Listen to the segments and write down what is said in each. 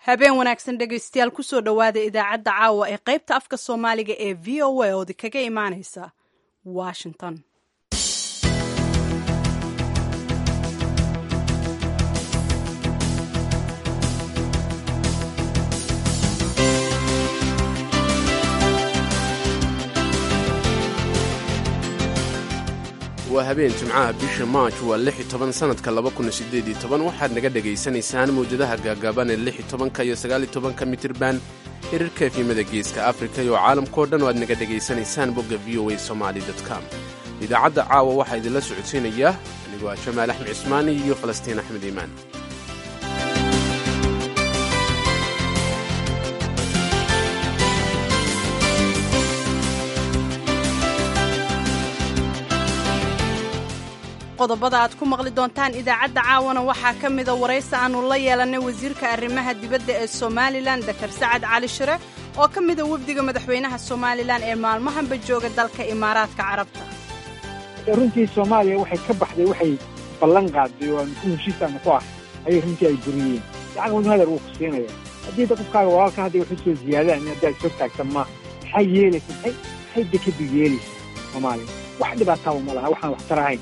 habeen wanaagsan dhegaystayaal kusoo dhowaada idaacadda caawa ee qaybta afka soomaaliga ee v o a oodi kaga imaaneysa washington waa habeen jimcaha bisha maaj waa lix iyo toban sanadka laba kun sideed iyo toban waxaad naga dhagaysanaysaan mawjadaha gaagaaban ee lix iyo tobanka iyo sagaal iyo tobanka mitirban hirarka efimada geeska afrika iyo caalamkao dhan oo aad naga dhegaysanaysaan bogga v o a somaali com idaacadda caawa waxaa idinla socodsiinaya anigoo ah jamaal axmed cismaani iyo falastiin axmed iimaan qodobada aad ku maqli doontaan idaacadda caawana waxaa ka mida waraysi aannu la yeelannay wasiirka arrimaha dibadda ee somalilan dakar sacad cali shire oo ka mida wefdiga madaxweynaha somalilan ee maalmahanba jooga dalka imaaraadka carabta runtii soomaaliya waxay ka baxday waxay ballan qaaday oo aan ku heshiisaana ku ah ayay runtii ay buriyeen lacag wadnu hadal wuu ku siinaya haddii da qofkaaga walaalka hadday wax u soo ziyaadaan haddaad soo taagtan ma maxay yeelaysa maxay maxay dekadu yeelaysa soomaaliya wax dhibaataaba ma laha waxaan waxtar ahayn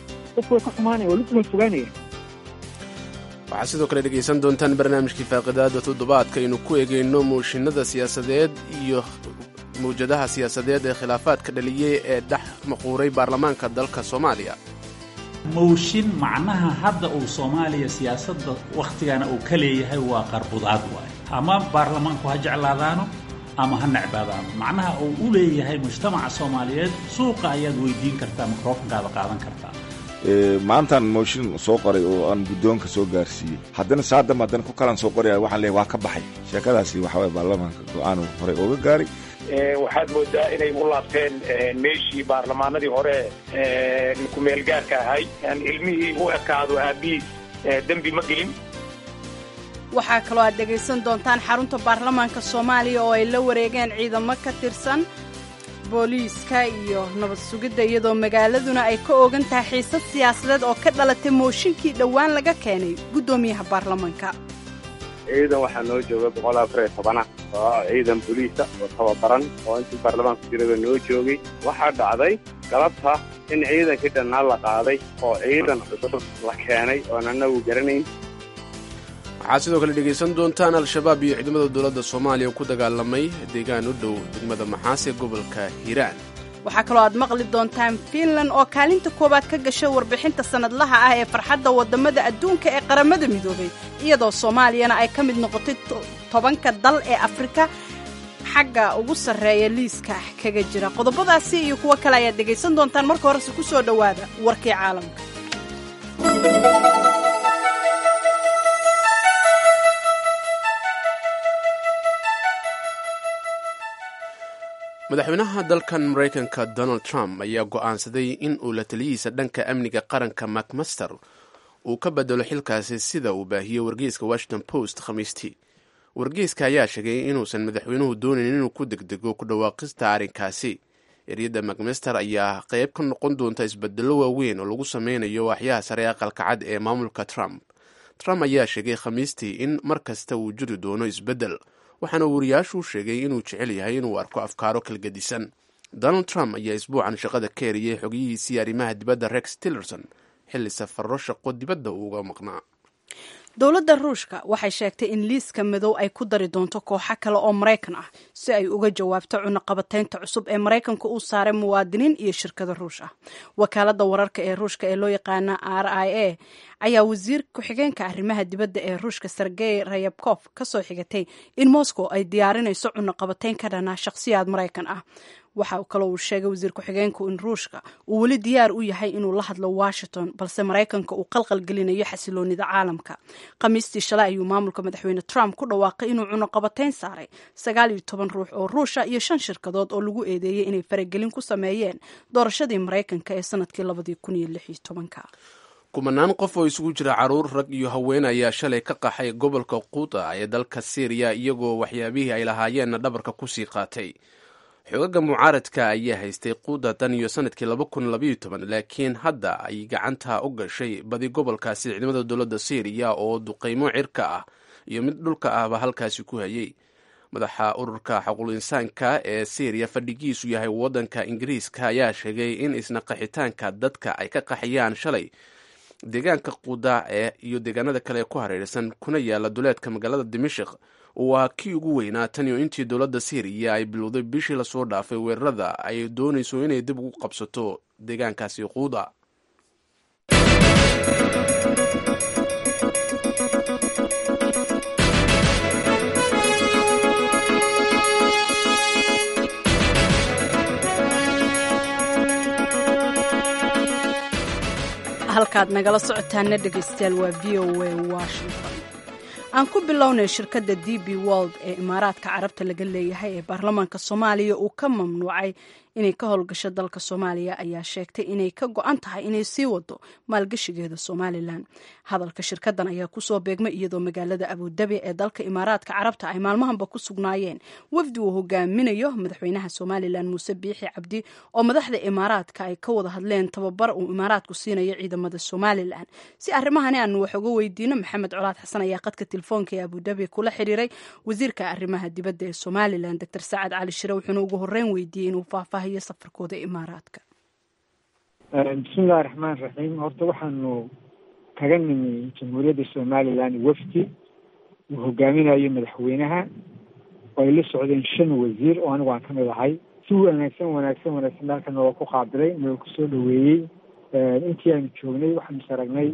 waxaad sidoo kale dhegaysan doontaan barnaamijkii faaqidaada toddobaadka aynu ku eegayno mooshinada siyaasadeed iyo mawjadaha siyaasadeed ee khilaafaadka dhaliyey ee dhex maquuray baarlamaanka dalka soomaaliya mooshin macnaha hadda uu soomaaliya siyaasadda wakhtigana uu ka leeyahay waa qarbudaad waay ama baarlamaanku ha jeclaadaano ama ha necbaadaano macnaha uu u leeyahay mujtamaca soomaaliyeed suuqa ayaad weydiin kartaa mikrofonkaada qaadan kartaa maantaan mooshin soo qoray oo aan guddoonka soo gaarsiiyey haddana saadam haddana ku kalan soo qoraya waxaan leeyahy waa ka baxay sheekadaasi waxa waye baarlamaanka go-aanu horey ooga gaaray waxaad moodaa inay u laabteen meeshii baarlamaanadii hore ku-meelgaarka ahay ilmihii u ekaado aabihiis dembi ma gelin waxaa kaloo aad dhegaysan doontaan xarunta baarlamaanka soomaaliya oo ay la wareegeen ciidamo ka tirsan booliiska iyo nabad sugidda iyadoo magaaladuna ay ka ogan tahay xiisad siyaasadeed oo ka dhalatay mooshinkii dhowaan laga keenay guddoomiyaha baarlamaanka ciidan waxaa noo jooga boqol afar iyo tobana oo ciidan boliisa oo tababaran oo intii baarlamaanku jiraba noo joogay waxaa dhacday galabta in ciidankii dhannaa la qaaday oo ciidan cusub la keenay oon annagu garanayn waxaad sidoo kale dhegaysan doontaan al-shabaab iyo ciidamada dowladda soomaaliya ku dagaalamay deegaan u dhow degmada maxaas ee gobolka hiiraan waxaa kaloo aad maqli doontaan fiinland oo kaalinta koowaad ka gashay warbixinta sannadlaha ah ee farxadda waddamada adduunka ee qaramada midoobay iyadoo soomaaliyana ay ka mid noqotay tobanka dal ee afrika xagga ugu sarreeya liiska kaga jira qodobadaasi iyo kuwo kale ayaad dhegaysan doontaan marka horese ku soo dhowaada warkii caalamka madaxweynaha dalkan maraykanka donald trump ayaa go'aansaday in uu la taliyihiisa dhanka amniga qaranka macmaster uu ka bedelo xilkaasi sida uu baahiyey wargeyska washington post khamiistii wargeyska ayaa sheegay inuusan madaxweynuhu doonayn inuu ku degdego ku dhawaaqista arrinkaasi eryadda macmaster ayaa qayb ka noqon doonta isbedelo waaweyn oo lagu sameynayo waaxyaha sare aqalka cad ee maamulka trump trump ayaa sheegay khamiistii in mar kasta uu jiri doono isbeddel waxaana wariyaashu sheegay inuu jecel yahay inuu arko afkaaro kalgedisan donald trump ayaa isbuucan shaqada ka eriyey xogiyihiisii arrimaha dibadda rex tillerson xilli safarro shaqo dibadda uuga maqnaa dowladda ruushka waxay sheegtay in liiska madow ay ku dari doonto kooxo kale oo maraykan ah si ay uga jawaabto cunaqabataynta cusub ee maraykanka uu saaray muwaadiniin iyo shirkado ruush ah wakaaladda wararka ee ruushka ee loo yaqaana r i a ayaa wasiir ku-xigeenka arrimaha dibadda ee ruushka sergey rayabkof ka soo xigatay in moscow ay diyaarinayso cunaqabatayn ka dhanaa shakhsiyaad maraykan ah waxa kaloo uu sheegay wasiir ku-xigeenku in ruushka uu weli diyaar u yahay inuu la hadlo washington balse maraykanka uu qalqal gelinayo xasiloonida caalamka khamiistii shalay ayuu maamulka madaxweyne trump ku dhawaaqay inuu cunaqabatayn saaray sagaal iyo toban ruux oo ruusha iyo shan shirkadood oo lagu eedeeyey inay faragelin ku sameeyeen doorashadii maraykanka ee sanadkii labadii kun iyo lix iyo tobanka kumanaan qof oo isugu jira caruur rag iyo haween ayaa shalay ka qaxay gobolka quuta ee dalka syriya iyagoo waxyaabihii ay lahaayeenna dhabarka kusii qaatay xoogaga mucaaradka ayaa haystay quuda tan iyo sanadkii laba kun labaiyo toban laakiin hadda ay gacanta u gashay badi gobolkaasi ciidamada dowladda syriya oo duqaymo cirka ah iyo mid dhulka ahba halkaasi ku hayay madaxa ururka xaquul insaanka ee syriya fadhigiisu yahay waddanka ingiriiska ayaa sheegay in isna qaxitaanka dadka ay ka qaxayaan shalay deegaanka quda ee iyo deegaanada kale ee ku hareeraysan kuna yaala duleedka magaalada dimashik waa kii ugu weynaa tan iyo intii dowladda syriya ay bilowday bishii lasoo dhaafay weerarada ay doonayso inay dib ugu qabsato deegaankaasi quuda halkaad nagala socotaana dhegaystayaal waa v o a washington aan ku bilownay shirkadda d b world ee imaaraadka carabta laga leeyahay ee baarlamaanka soomaaliya uu ka mamnuucay inay ka howlgasho dalka soomaaliya ayaa sheegtay inay ka go-an tahay inay sii wado maalgashigeeda somalilan hadalka shirkadan ayaa kusoo beegmay iyadoo magaalada abudabi ee dalka imaaraadka carabta ay maalmahanba ku sugnaayeen wafdi uu hogaaminayo madaxweynaha somalilan muuse biixi cabdi oo madaxda imaaraadka ay ka wada hadleen tababar uu imaaraadku siinayo ciidamada somalilan si arrimahani aanu wax uga weydiino maxamed colaad xasan ayaa qadka telefoonka ee abudabi kula xiriiray wasiirka arrimaha dibadda ee somalilan doctor sacad cali shire wuxuuna ugu horeyn weydiiyey inuu faahfaahiyo safarkooda imaaraadka bismillahi raxmaan raxiim horta waxaanu kaga nimi jamhuuriyadda somalilan wafdi uu hogaaminayo madaxweynaha oo ay la socdeen shan wasiir oo anigu aan ka mid ahay si wanaagsan wanaagsan wanaagsan halka nooga ku qaabilay nooga kusoo dhaweeyey intii aanu joognay waxaanu is aragnay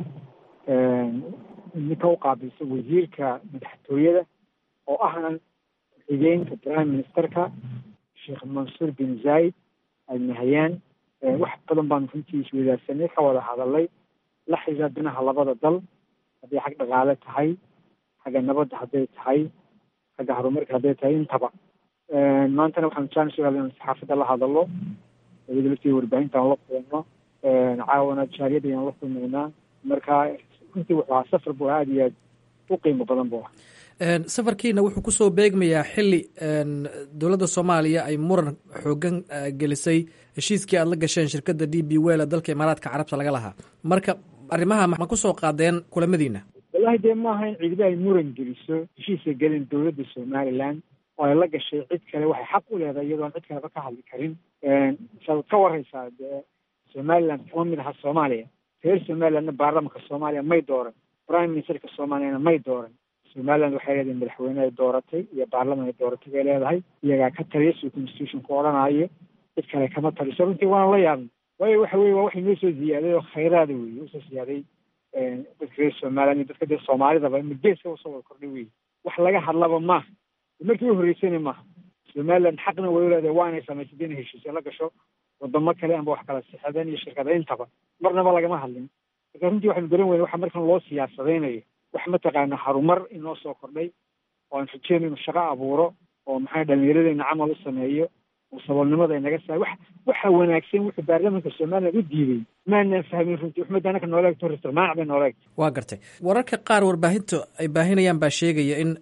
ninka u qaabilsa wasiirka madaxtooyada oo ahna ku-xigeenka prime ministerka sheekh mansuur bin zaid alnahayaan wax badan baanu runtii iswadaarsanay ka wada hadalay la xiriira dinaha labada dal hadday xag dhaqaale tahay xagga nabadda hadday tahay xagga horumarka hadday tahay intaba maantana waxaanu jaanis u helay saxaafadda la hadalo iyada laftii warbaahinta aan la kulano caawana jaariyadda ayaan la kulmaynaa marka runtii wuxuu ahaa safar bu aada iyo aad u qiimo badan bu ah safarkiina wuxuu kusoo beegmayaa xili dowladda soomaaliya ay muran xoogan gelisay heshiiskii aad la gasheen shirkadda d b wel dalka imaaraadka carabta laga lahaa marka arrimaha ma kusoo qaadeen kulamadiina wallahi dee maaha in ciidba ay muran geliso heshiiska gelin dowladda somalilan oo ay la gashay cid kale waxay xaq u leedahay iyadoon cid kaleba ka hadli karin saad ka waraysaa dee somaliland kama mid aha soomaaliya reer somalilandna baarlamanka soomaaliya may dooran prime ministerka soomaaliyana may dooran somaliland waxay leedahay madaxweyne ay dooratay iyo baarlaman ay dooratay bay leedahay iyagaa ka taliya suu constitutionku odhanaayo cid kale kama taliso runtii waana la yaabnay waayo waxa weye waa waxay noo soo ziyaaday oo khayraada weye usoo ziyaaday dadka reer somaliland iyo dadka dee soomaalidaba geeska usoo wada kordhay weye wax laga hadlaba maaha markii u horreysayna maaha somaliland xaqna way u leedahay waa inay samaysatay inay heshiisyo la gasho wadamo kale amba wax kala sixadeen iyo shirkada intaba marnaba lagama hadlin marka runtii waxaanu garan weyne waxa markan loo siyaasadaynayo wax mataqaana harumar inoo soo kordhay oo aan rajeyno inu shaqo abuuro oo maxaa dhalinyaradeenna camal u sameeyo oo saboolnimada inaga saa wax waxa wanaagsan wuxuu baarlamanka somaliland u diiday maanaan fahmin runtii waxmada anaka noola egto ristirmaac bay noola egto waa gartay wararka qaar warbaahinta ay baahinayaan baa sheegaya in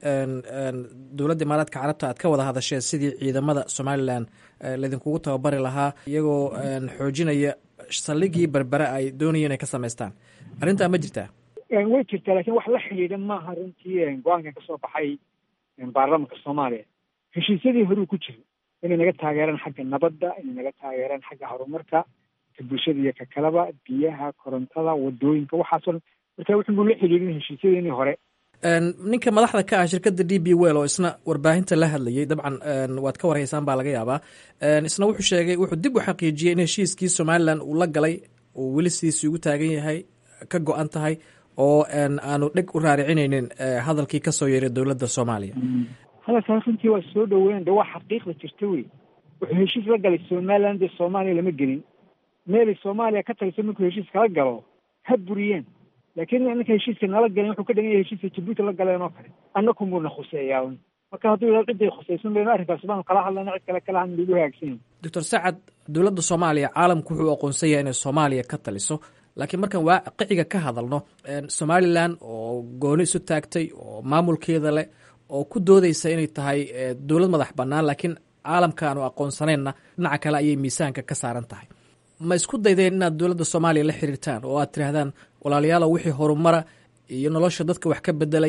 dowladda imaaraadka carabta aad ka wada hadasheen sidii ciidamada somalilan laydinkugu tababari lahaa iyagoo xoojinaya saldhigii berbere ay doonayeen inay ka samaystaan arrintaa ma jirtaa way jirtaa lakin wax la xidhiidha maaha runtii go-aankan kasoo baxay baarlamanka soomaaliya heshiisyadii horuu ku jira inay naga taageeraan xagga nabadda inay naga taageeraan xagga horumarka ka bulshada iyo ka kaleba biyaha korontada wadooyinka waxaasoo dhan marka wuxuu la xidhiidhin heshiisyadeenii hore ninka madaxda ka ah shirkadda d b well oo isna warbaahinta la hadlayay dabcan waad ka warhaysaan baa laga yaabaa isna wuxuu sheegay wuxuu dib u xaqiijiyey in heshiiskii somalilan uu la galay uu weli sidiisii ugu taagan yahay ka go-an tahay oo aanu dheg u raaricinaynin hadalkii kasoo yeeray dowladda soomaaliya hadalkaas runtii waa soo dhaweyn de waa xaqiiqda jirta wey wuxuu heshiis la galay somaliland dee soomaaliya lama gelin meelay soomaaliya ka tagso markuu heshiis kala galo ha buriyeen laakiin ninka heshiiska nala galen wuxuu ka dhigan yahay heshiiska jabuuti la galeen oo kale annakumuna khuseeyaa marka hadduu yidhahdo ciday khusaysan baynu arrinkaas baanu kala hadlayna cid kale kala hadin lagu hagaagsan doctor sacad dowladda soomaaliya caalamku wuxuu aqoonsan yahay inay soomaaliya ka taliso laakiin markaan waaqiciga ka hadalno somalilan oo gooni isu taagtay oo maamulkeeda leh oo ku doodeysa inay tahay dowlad madax bannaan laakiin caalamka aanu aqoonsanayna dhinaca kale ayay miisaanka ka saaran tahay ma isku daydeen inaad dowladda soomaaliya la xiriirtaan oo aad tidhaahdaan walaalayaalow wixii horumara iyo nolosha dadka wax ka bedelaya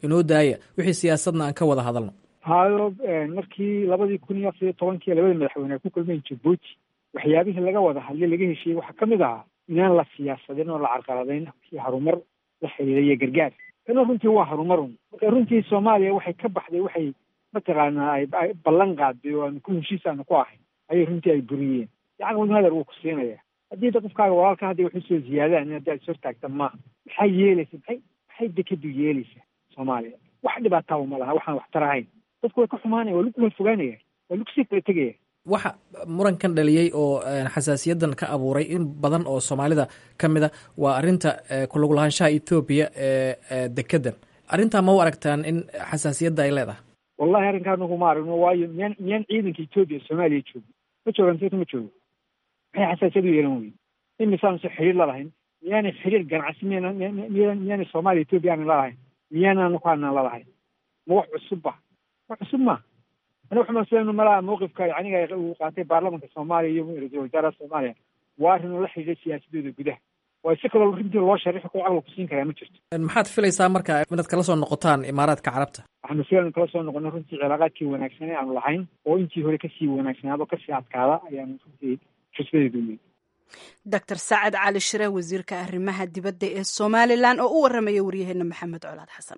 inoo daaya wixii siyaasadna aan ka wada hadalno hayo markii labadii kun iyo afar iyo tobankii labada madaxweyne ay ku kulmeen jabuuti waxyaabihii laga wada hadlay laga heshiiyey waxaa ka mid ahaa inaan la siyaasadin oo la carqaladayn kii harumar la xiriira iyo gargaar kana runtii waa harumarun marka runtii soomaaliya waxay ka baxday waxay mataqaanaa ay ballan qaaday oo aanu ku heshiis aanu ku ahayn ayay runtii ay buriyeen yacni wadnu hadar wuu ku siinaya haddii da qofkaaga walaalka hadday waxu soo ziyaadaan in haddi ad ishortaagta maaha maxay yeelaysa maxay maxay dekadu yeelaysaa soomaaliya wax dhibaataaba ma laha waxaan waxtar ahayn dadku way ka xumaanaya waa lagu fogaanaya waa lagu sii kala tegaya waxa murankan dhaliyey oo xasaasiyadan ka abuuray in badan oo soomaalida ka mid a waa arrinta kulug lahaanshaha ethoobiya ee dekedan arrintaa ma u aragtaan in xasaasiyadda ay leedahay wallahi arrinkaa anagu ma aragno waayo miyaan miyaan ciidanka etoobiya soomaaliya joogo ma joogaan seeta ma joogo maxay xasaasiyad u yeelan weye in misaanse xiriir la lahayn miyaanay xiriir ganacsi miyana miya miyaanay soomaaliya etoobiya aanan lalahayn miyaana anaku aanan lalahayn ma wax cusubba wax cusub ma ani waxaan isleenu malaha mawqifka yaniga uu qaatay baarlamanka soomaaliya iyo ra-iisul wasaaraha soomaaliya waa arrin oo la xidhiidha siyaasadooda gudaha waa si kaloo runtii loo sharixi koo caqli kusiin karaa ma jirto maxaad filaysaa marka inaad kala soo noqotaan imaaraadka carabta waxaanu filaynu kala soo noqono runtii cilaaqaadkii wanaagsanee aanu lahayn oo intii hore kasii wanaagsanaado kasii adkaada ayaanu runtii xusbadeedu weyn doctor sacad cali shire wasiirka arrimaha dibadda ee somalilan oo u waramaya waryaheena maxamed colaad xasan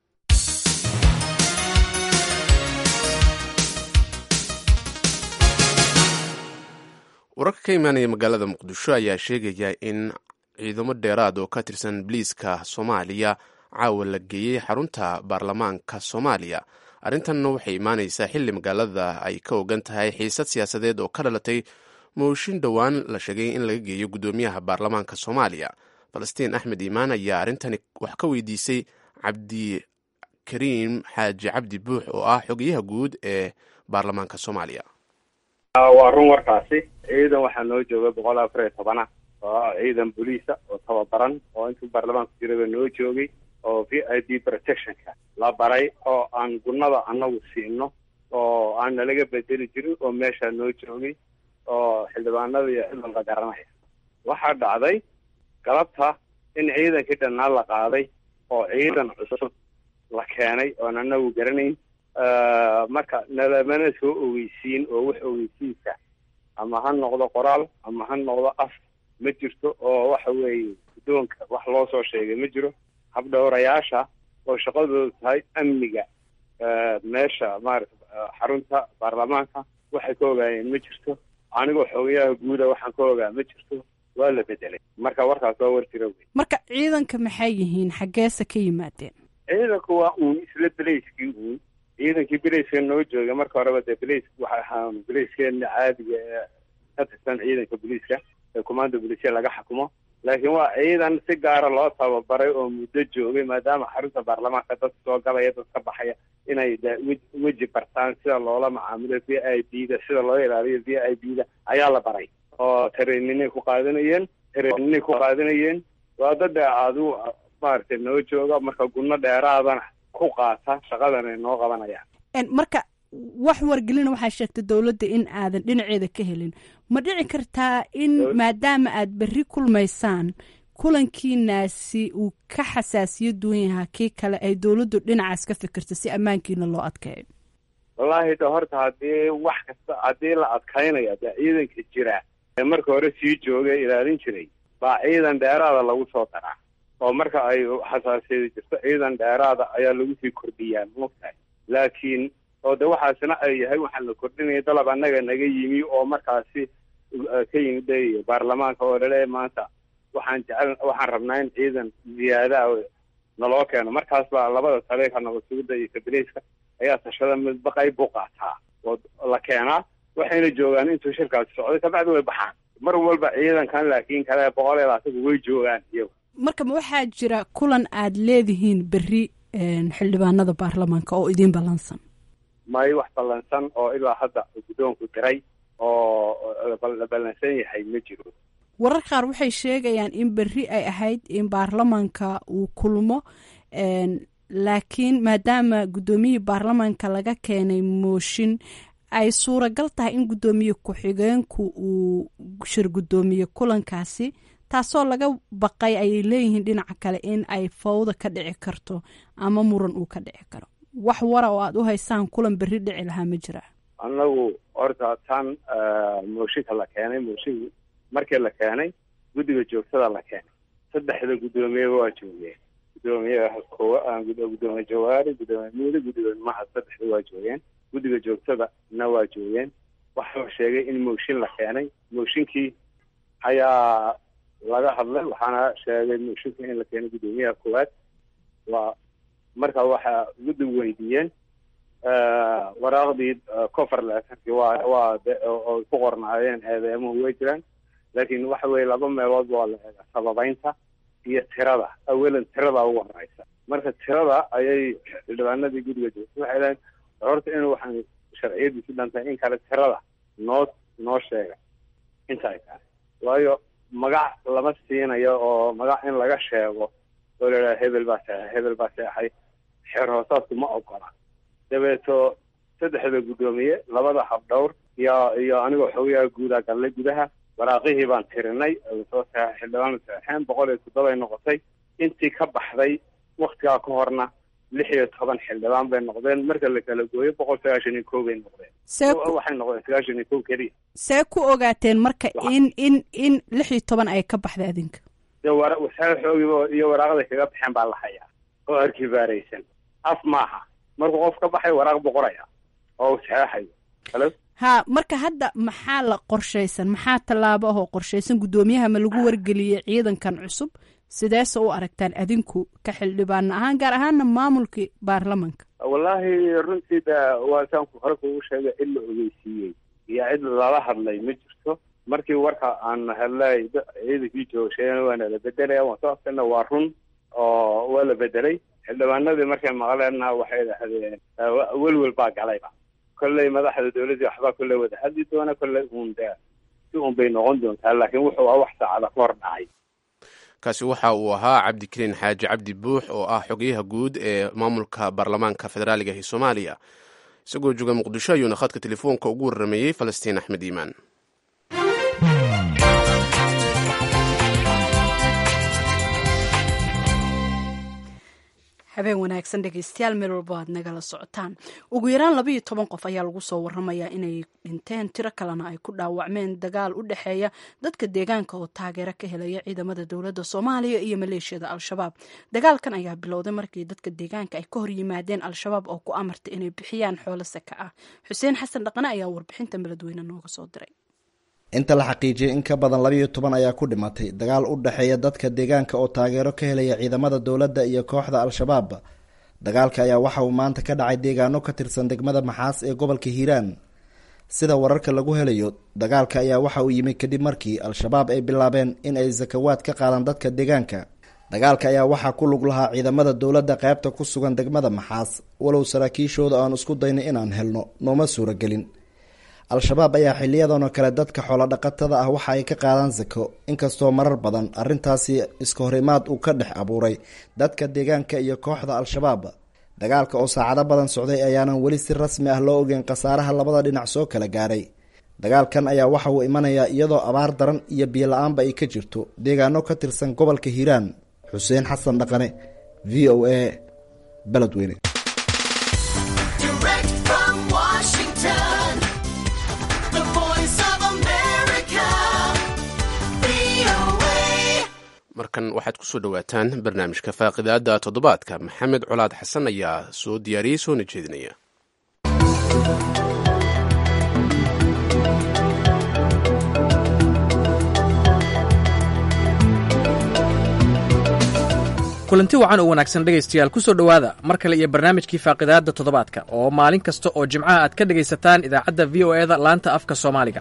wararka ka imaanaya magaalada muqdisho ayaa sheegaya in ciidamo dheeraad oo ka tirsan biliiska soomaaliya caawa la geeyey xarunta baarlamaanka soomaaliya arrintanna waxay imaanaysaa xilli magaalada ay ka ogan tahay xiisad siyaasadeed oo ka dhalatay mooshin dhowaan la sheegay in laga geeyo guddoomiyaha baarlamaanka soomaaliya falastiin axmed iimaan ayaa arrintani wax ka weydiisay cabdikariim xaaji cabdi buux oo ah xogayaha guud ee baarlamaanka soomaaliya waa run warkaasi ciidan waxaa noo jooga boqol afar iyo tobana oo ciidan boliisa oo tababaran oo intuu baarlamaanku jiraba noo joogay oo v i d protectionka la baray oo aan gunnada annagu siino oo aan nalaga bedeli jirin oo meeshaa noo joogay oo xildhibaanada iyo ciidan la garanaya waxaa dhacday galabta in ciidankii dhannaa la qaaday oo ciidan cusub la keenay oon annagu garanayn marka nalamana soo ogeysiin oo wax ogeysiinka ama ha noqdo qoraal ama ha noqdo af ma jirto oo waxa weeye guddoonka wax loo soo sheegay ma jiro habdhowrayaasha oo shaqadoodu tahay amniga meesha maarata xarunta baarlamaanka waxay ka ogaayeen ma jirto anigoo xogayaha guuda waxaan ka ogaa ma jirto waa la bedelay marka warkaas waa war jira wey marka ciidanka maxay yihiin xaggeese ka yimaadeen ciidanku waa uun isla belayskii uun ciidankii belayska noo jooga marka horeba dee belays waxa ahaa belayskeena caadiga ee ka tirsan ciidanka boliiska ee commanda bolisia laga xukumo laakiin waa ciidan si gaara loo tababaray oo muddo joogay maadaama xarunta baarlamaanka dad soo galaya dad ka baxaya inay de weji bartaan sida loola macaamilo v i b da sida loo ilaaliyo v i b da ayaa la baray oo tareeninay ku qaadanayeen tareeninay ku qaadanayeen waa dada adu maaragtay noo jooga marka gunno dheeraadana ku qaata shaqadan ay noo qabanayaan marka wax wargelina waxaa sheegtay dowladda in aadan dhinaceeda ka helin ma dhici kartaa in maadaama aad berri kulmaysaan kulankiinaasi uu ka xasaasiyo duwan yahaa kii kale ay dowladdu dhinacaas ka fikirta si ammaankiina loo adkeeyo wallaahi de horta haddii wax kasta haddii la adkaynayo dee ciidanka jira ee marka hore sii joogay ilaalin jiray baa ciidan dheeraada lagu soo daraa oo marka ay xasaasiyada jirto ciidan dheeraada ayaa lagu sii kordhiyaa maogtahay laakiin oo de waxaasina ay yahay waxaan la kordhinaya dalab annaga naga yimi oo markaasi ka yimid baarlamaanka oo laleeyahay maanta waxaan jecel waxaan rabnaa in ciidan ziyaadaha naloo keeno markaas baa labada taleeka nabadsugidda iyo kabileyska ayaa tashada midba qayb buu qaataa oo la keenaa waxayna joogaan intuu shirkaasi socday kabacdi way baxaan mar walba ciidankan laakiin kale boqol iyo labaatan way joogaan iyagu marka ma waxaa jira kulan aad leedihiin berri xildhibaanada baarlamaanka oo idiin ballansan may wax ballansan oo ilaa hadda guddoonku diray oo la ballansan yahay ma jiro warar qaar waxay sheegayaan in berri ay ahayd in baarlamaanka uu kulmo laakiin maadaama guddoomiyihii baarlamaanka laga keenay mooshin ay suuragal tahay in guddoomiye ku-xigeenku uu shir guddoomiye kulankaasi taasoo laga baqay ayay leeyihiin dhinaca kale in ay fawda ka dhici karto ama muran uu ka dhici karo wax wara oo aada u haysaan kulan berri dhici lahaa ma jira annagu horta tan mooshinka la keenay mooshinka markii la keenay guddiga joogtada la keenay saddexda guddoomiyeba waa joogeen gudoomiyaha koowa gudoomiye jawaari gudoomiye muudi gudoomiye mahad saddexda waa joogeen guddiga joogtada na waa joogeen waxaa la sheegay in mooshin la keenay mooshinkii ayaa laga hadlay waxaana sheegay mooshinka in la keenay guddoomiyaha koowaad waa marka waxaa guddigu weydiiyeen waraaqdii cover leetarkii waa waa oo ku qornaayeen eedeemuhu way jiraan laakiin waxa weye laba meelood waa la eega sababeynta iyo tirada awalan tirada ugu horeysa marka tirada ayay xildhibaanadii guddiga joogtay waxay leeyiin horta inuu waxaan sharciyadiisi dhantay in kale tirada noo noo sheega inta ay tahay waayo magac lama siinayo oo magac in laga sheego oo la idhaha hebel baa seexay hebel baa seexay xeer hoosaadku ma ogola dabeeto saddexda guddoomiye labada habdhowr iyo iyo anigoo xogayaa guudaa gallay gudaha waraaqihii baan tirinay soo seexay xildhibaan seexeen boqol iyo toddoba ay noqotay intii ka baxday waktigaa ka horna lix iyo toban xildhibaan bay noqdeen marka la kala gooyo boqol sagaashan iyo kow bay noqdeen waxay noqdeen sagaashan iyo kow keliya see ku ogaateen marka in in in lix iyo toban ay ka baxday adinka de wara xoogiiba iyo waraaqday kaga baxeen baa la hayaa oo arkibaaraysan af maaha markuu qof ka baxay waraaq boqoraya oo u saxeexayo halo ha marka hadda maxaa la qorshaysan maxaa tallaabo ahoo qorshaysan guddoomiyaha ma lagu wargeliyey ciidankan cusub sideese u aragtaan adinku ka xildhibaan ahaan gaar ahaana maamulkii baarlamanka wallaahi runtii da waa saanku hore kugu sheegay cid la ogeysiiyey iyo cid lala hadlay ma jirto markii warka aan hadlay ciidankii joogsheena waana la bedelaya waan soo afkana waa run oo waa la bedelay xildhibaanadii markay maqleenna waxay dhahdeen welwel baa galayba kolley madaxda dawladdii waxbaa kolley wada hadli doona kolley uun de si uun bay noqon doontaa laakiin wuxuu ah wax saacada ka hor dhacay kaasi waxa uu ahaa cabdikariin xaaji cabdi buux oo ah xogeyaha guud ee maamulka baarlamaanka federaaliga ee soomaaliya isagoo jooga muqdisho ayuuna khadka telefoonka ugu warrameeyey falastiin axmed iimaan habeen wanaagsan dhegeystayaal meel walbo aad nagala socotaan ugu yaraan labaiyo toban qof ayaa lagu soo waramayaa inay dhinteen tiro kalena ay ku dhaawacmeen dagaal u dhexeeya dadka deegaanka oo taageero ka helaya ciidamada dowladda soomaaliya iyo maleeshiyada al-shabaab dagaalkan ayaa bilowday markii dadka deegaanka ay ka hor yimaadeen al-shabaab oo ku amartay inay bixiyaan xoolo saka ah xuseen xasan dhaqane ayaa warbixinta beledweyne nooga soo diray inta la xaqiijiyay in ka badan labayo toban ayaa ku dhimatay dagaal u dhexeeya dadka deegaanka oo taageero ka helaya ciidamada dowladda iyo kooxda al-shabaab dagaalka ayaa waxa uu maanta ka dhacay deegaano ka tirsan degmada maxaas ee gobolka hiiraan sida wararka lagu helayo dagaalka ayaa waxa uu yimi kadib markii al-shabaab ay bilaabeen in ay sakawaad ka qaadaan dadka deegaanka dagaalka ayaa waxaa ku lug lahaa ciidamada dowladda qaybta ku sugan degmada maxaas walow saraakiishooda aan isku daynay inaan helno nooma suuragelin al-shabaab ayaa xiliyadanoo kale dadka xoolodhaqatada ah waxa ay ka qaadaan sako inkastoo marar badan arrintaasi iska horimaad uu ka dhex abuuray dadka deegaanka iyo kooxda al-shabaab dagaalka oo saacado badan socday ayaanan weli si rasmi ah loo ogeyn khasaaraha labada dhinac soo kala gaaray dagaalkan ayaa waxa uu imanayaa iyadoo abaar daran iyo biyo la-aanba ay ka jirto deegaano ka tirsan gobolka hiiraan xuseen xasan dhaqane v o a beledweyne markan waxaad kusoo dhowaataan barnaamijka faaqidaada toddobaadka maxamed colaad xasan ayaa soo diyaariyey soona jeedinaya kulanti wacan oo wanaagsan dhegaystayaal ku soo dhowaada mar kale iyo barnaamijkii faaqidaadda toddobaadka oo maalin kasta oo jimcaha aad ka dhegaysataan idaacadda v o eda laanta afka soomaaliga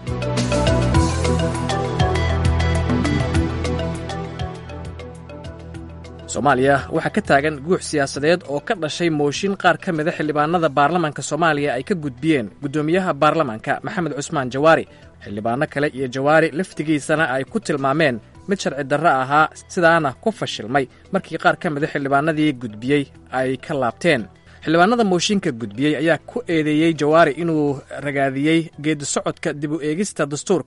soomaaliya waxaa ka taagan guux siyaasadeed oo ka dhashay mooshin qaar ka mida xildhibaanada baarlamaanka soomaaliya ay ka gudbiyeen guddoomiyaha baarlamaanka maxamed cusmaan jawaari xildhibaano kale iyo jawaari laftigiisana ay ku tilmaameen mid sharci darro ahaa sidaana ku fashilmay markii qaar ka mida xildhibaanadii gudbiyey ay ka laabteen xildhibaanada mooshinka gudbiyey ayaa ku eedeeyey jawaari inuu ragaadiyey geedi socodka dib u eegista dastuurka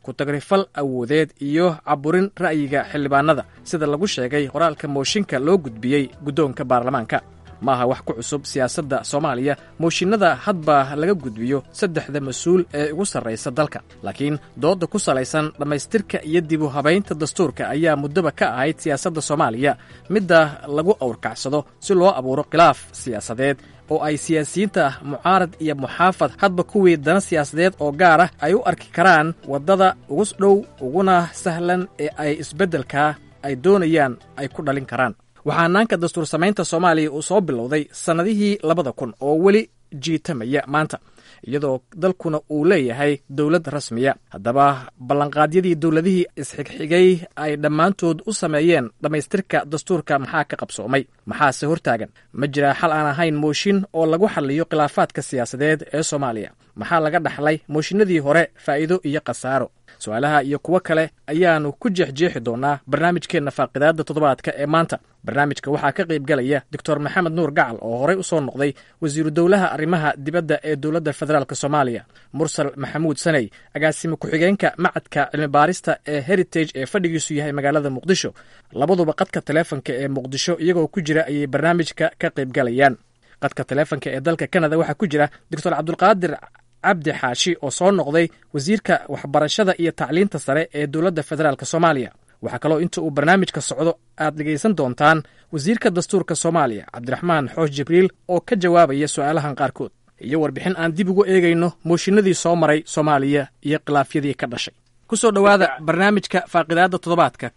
ku-tagrifal awoodeed iyo caburin ra'yiga xildhibaanada sida lagu sheegay qoraalka mooshinka loo gudbiyey guddoonka baarlamaanka ma aha wax ku cusub siyaasadda soomaaliya mooshinnada hadba laga gudbiyo saddexda mas-uul ee ugu sarraysa dalka laakiin doodda ku salaysan dhammaystirka iyo dibu habaynta dastuurka ayaa muddaba ka ahayd siyaasadda soomaaliya midda lagu awrkacsado si loo abuuro khilaaf siyaasadeed oo ay siyaasiyiinta mucaarad iyo muxaafad hadba kuwii dana siyaasadeed oo gaar ah ay u arki karaan waddada ugu dhow uguna sahlan ee ay isbeddelkaa ay doonayaan ay ku dhalin karaan waxaa naanka dastuur samaynta soomaaliya uu soo bilowday sannadihii labada kun oo weli jiitamaya maanta iyadoo dalkuna uu leeyahay dowlad rasmiya haddaba ballanqaadyadii dowladihii isxigxigay ay dhammaantood u sameeyeen dhammaystirka dastuurka maxaa ka qabsoomay maxaase hortaagan ma jiraa xal aan ahayn mooshin oo lagu xalliyo khilaafaadka siyaasadeed ee soomaaliya maxaa laga dhaxlay mooshinadii hore faa'iido iyo khasaaro su-aalaha iyo kuwo kale ayaannu ku jeexjeexi doonaa barnaamijkeenna faaqidaadda toddobaadka ee maanta barnaamijka waxaa ka qaybgalaya doctor maxamed nuur gacal oo horey u soo noqday wasiiru dowlaha arrimaha dibadda ee dowladda federaalk soomaaliya mursal maxamuud saney agaasime ku-xigeenka macadka cilmibaarista ee heritage ee fadhigiisu yahay magaalada muqdisho labaduba qadka taleefonka ee muqdisho iyagoo ku jira ayay barnaamijka ka qaybgalayaan qadka taleefonka ee dalka kanada waxaa ku jira doctor cabdulqaadir cabdi xaashi oo soo noqday wasiirka waxbarashada iyo tacliinta sare ee dowladda federaalk soomaaliya waxaa kaloo inta uu barnaamijka socdo aad dhegaysan doontaan wasiirka dastuurka soomaaliya cabdiraxmaan xoosh jibriil oo ka jawaabaya su'aalahan qaarkood iyo warbixin aan dib ugu eegayno mooshinadii soo maray soomaaliya iyo khilaafyadii ka dhashay ku soo dhowaada barnaamijka faaqidaadda toddobaadka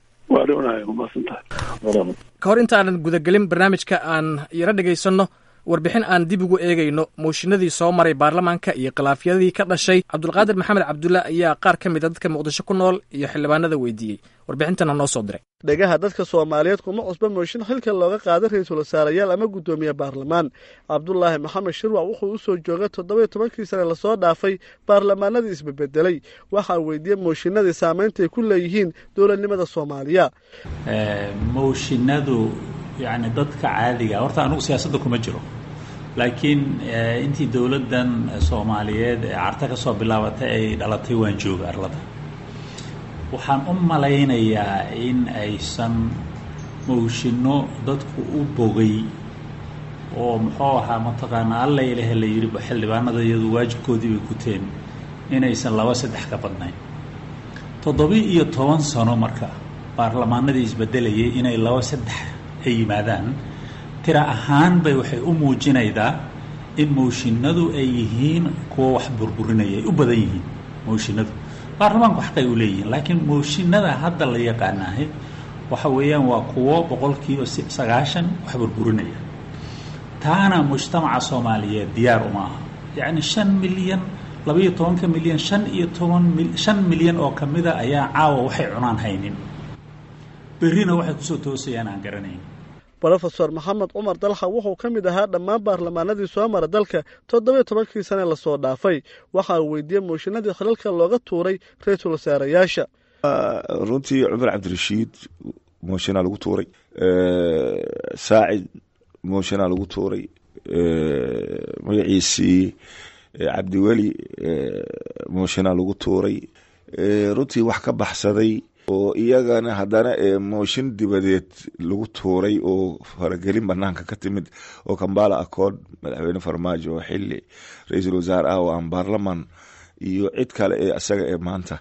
ka hor intaanan gudagelin barnaamijka aan yaro dhegaysanno warbixin aan dib ugu eegayno mooshinadii soo maray baarlamaanka iyo khilaafyadii ka dhashay cabdulqaadir maxamed cabdulla ayaa qaar ka mid a dadka muqdisho ku nool iyo xildhibaanada weydiiyey warbixintana noo soo diray dhegaha dadka soomaaliyeed kuma cusba mooshin xilka looga qaaday ra-iisul wasaarayaal ama guddoomiye baarlamaan cabdulaahi maxamed shirwac wuxuu u soo joogay toddoba iyo tobankii sane lasoo dhaafay baarlamaanadii isbebedelay waxaa weydiiyey mooshinadii saamaynta ay ku leeyihiin dowladnimada soomaaliya mooshinadu yacni dadka caadiga horta anugu siyaasadda kuma jiro laakiin intii dowladdan soomaaliyeed ee carta ka soo bilaabatay ay dhalatay waan jooga arlada waxaan u malaynayaa in aysan mooshinno dadku u bogay oo muxuu ahaa mataqaanaa alla ilahe la yidhi xildhibaanada iyadu waajibkoodii bay guteen inaysan laba saddex ka badnayn toddobi iyo toban sano marka baarlamaanadii isbedelayay inay laba saddex ay yimaadaan tira ahaan bay waxay u muujinaydaa in mooshinadu ay yihiin kuwa wax burburinaya ay u badan yihiin mooshinadu baarlamaanku xaqay u leeyihiin laakiin mooshinada hadda la yaqaanaahay waxa weeyaan waa kuwo boqolkiiba sagaashan wax burburinaya taana mujtamaca soomaaliyeed diyaar uma aha yacni shan milyan labaiyo tobanka milyan shan iyo toban shan milyan oo ka mida ayaa caawa waxay cunaan haynin berrina waxay kusoo toosayaan aan garanayn rofeor maxamed cumar dalxa wuxuu ka mid ahaa dhammaan baarlamaanadii soo mara dalka toddobiyo tobankii sane lasoo dhaafay waxaa weydiiyey mooshinadii xilalka looga tuuray ra-iisul wasaarayaasha runtii cumar cabdirashiid mooshinaa lagu tuuray saacid mooshinaa lagu tuuray magaciisii cabdiweli mooshinaa lagu tuuray runtii wax ka baxsaday oo iyagana haddana mooshin dibadeed lagu tuuray oo faragelin banaanka ka timid oo kambala accord madaxweyne farmaajo oo xili ra-iisul wasaare ah oo aan baarlaman iyo cid kale ee isaga ee maanta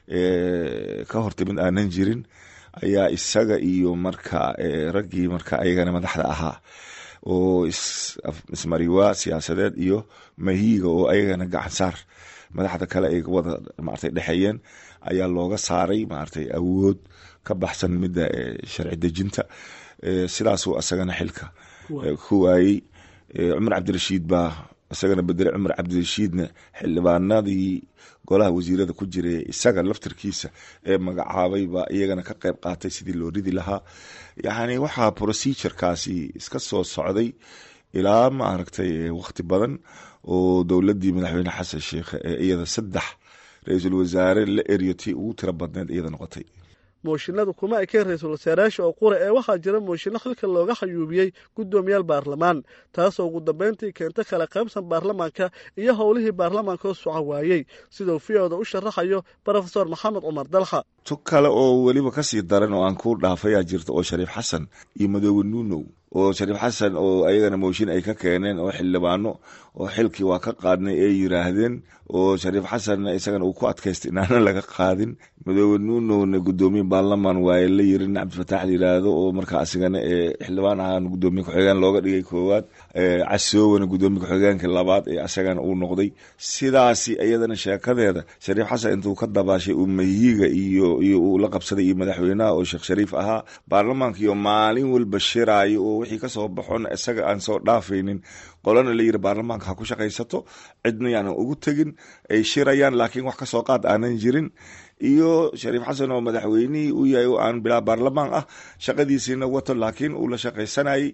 ka hortimid aanan jirin ayaa isaga iyo marka raggii marka ayagana madaxda ahaa oo ismariwaa siyaasadeed iyo mahiiga oo ayagana gacansaar madaxda kale ay wada maartay dhexeeyeen ayaa looga saaray maartay awood ka baxsan midda sharci dejinta sidaasuu isagana xilka ku waayey cumar cabdirashiid baa isagana bedelay cumar cabdirashiidna xildhibaanadii golaha wasiirada ku jiray isaga laftirkiisa ee magacaabay baa iyagana ka qeyb qaatay sidii loo ridi lahaa yacni waxaa procedurekaasi iska soo socday ilaa maaragtay wakhti badan oo dowladdii madaxweyne xasan sheikh ee iyada saddex ra-iisul wasaare la eryo tii ugu tiro badneed iyada noqotay mooshinadu kuma ekeen ra-iisul wasaarayaasha oo qura ee waxaa jira mooshinno xilka looga xayuubiyey guddoomiyaal baarlamaan taasoo ugu dambayntii keenta kala qaybsan baarlamaanka iyo howlihii baarlamaanka oo soco waayey siduu v-oda u sharaxayo brofesor maxamed cumar dalxa tu kale oo weliba kasii daran oo aan ku dhaafayaa jirta oo shariif xasan iyo madoobe nuunow oo shariif xasan oo ayagana mooshin ay ka keeneen oo xildhibaano oo xilkii waa ka qaadnay ay yiraahdeen oo shariif xasanna isagana uu ku adkaystay inaana laga qaadin madoobe nuunowna guddoomiye baarlamaan waaye la yirin cabdifataax layiraahdo oo markaa asigana ee xildhibaan ahaan guddoomiye ku-xigeen looga dhigay koowaad casoowana guddoomiye ku-xigeenka labaad ee asagana uu noqday sidaasi iyadana sheekadeeda shariif xasan intuu ka dabaashay uu mahiiga iyo iyo uu la qabsaday iyo madaxweynaha oo sheekh shariif ahaa baarlamaankiiyo maalin walba shiraayo oo wixii kasoo baxon isaga aan soo dhaafaynin qolana la yiri baarlamaanka ha ku shaqaysato cidna yaanan ugu tegin ay shirayaan laakiin wax kasoo qaad aanan jirin iyo shariif xasan oo madaxweynihii u yahay oo aan bilaa baarlamaan ah shaqadiisiina wato laakiin uu la shaqaysanayay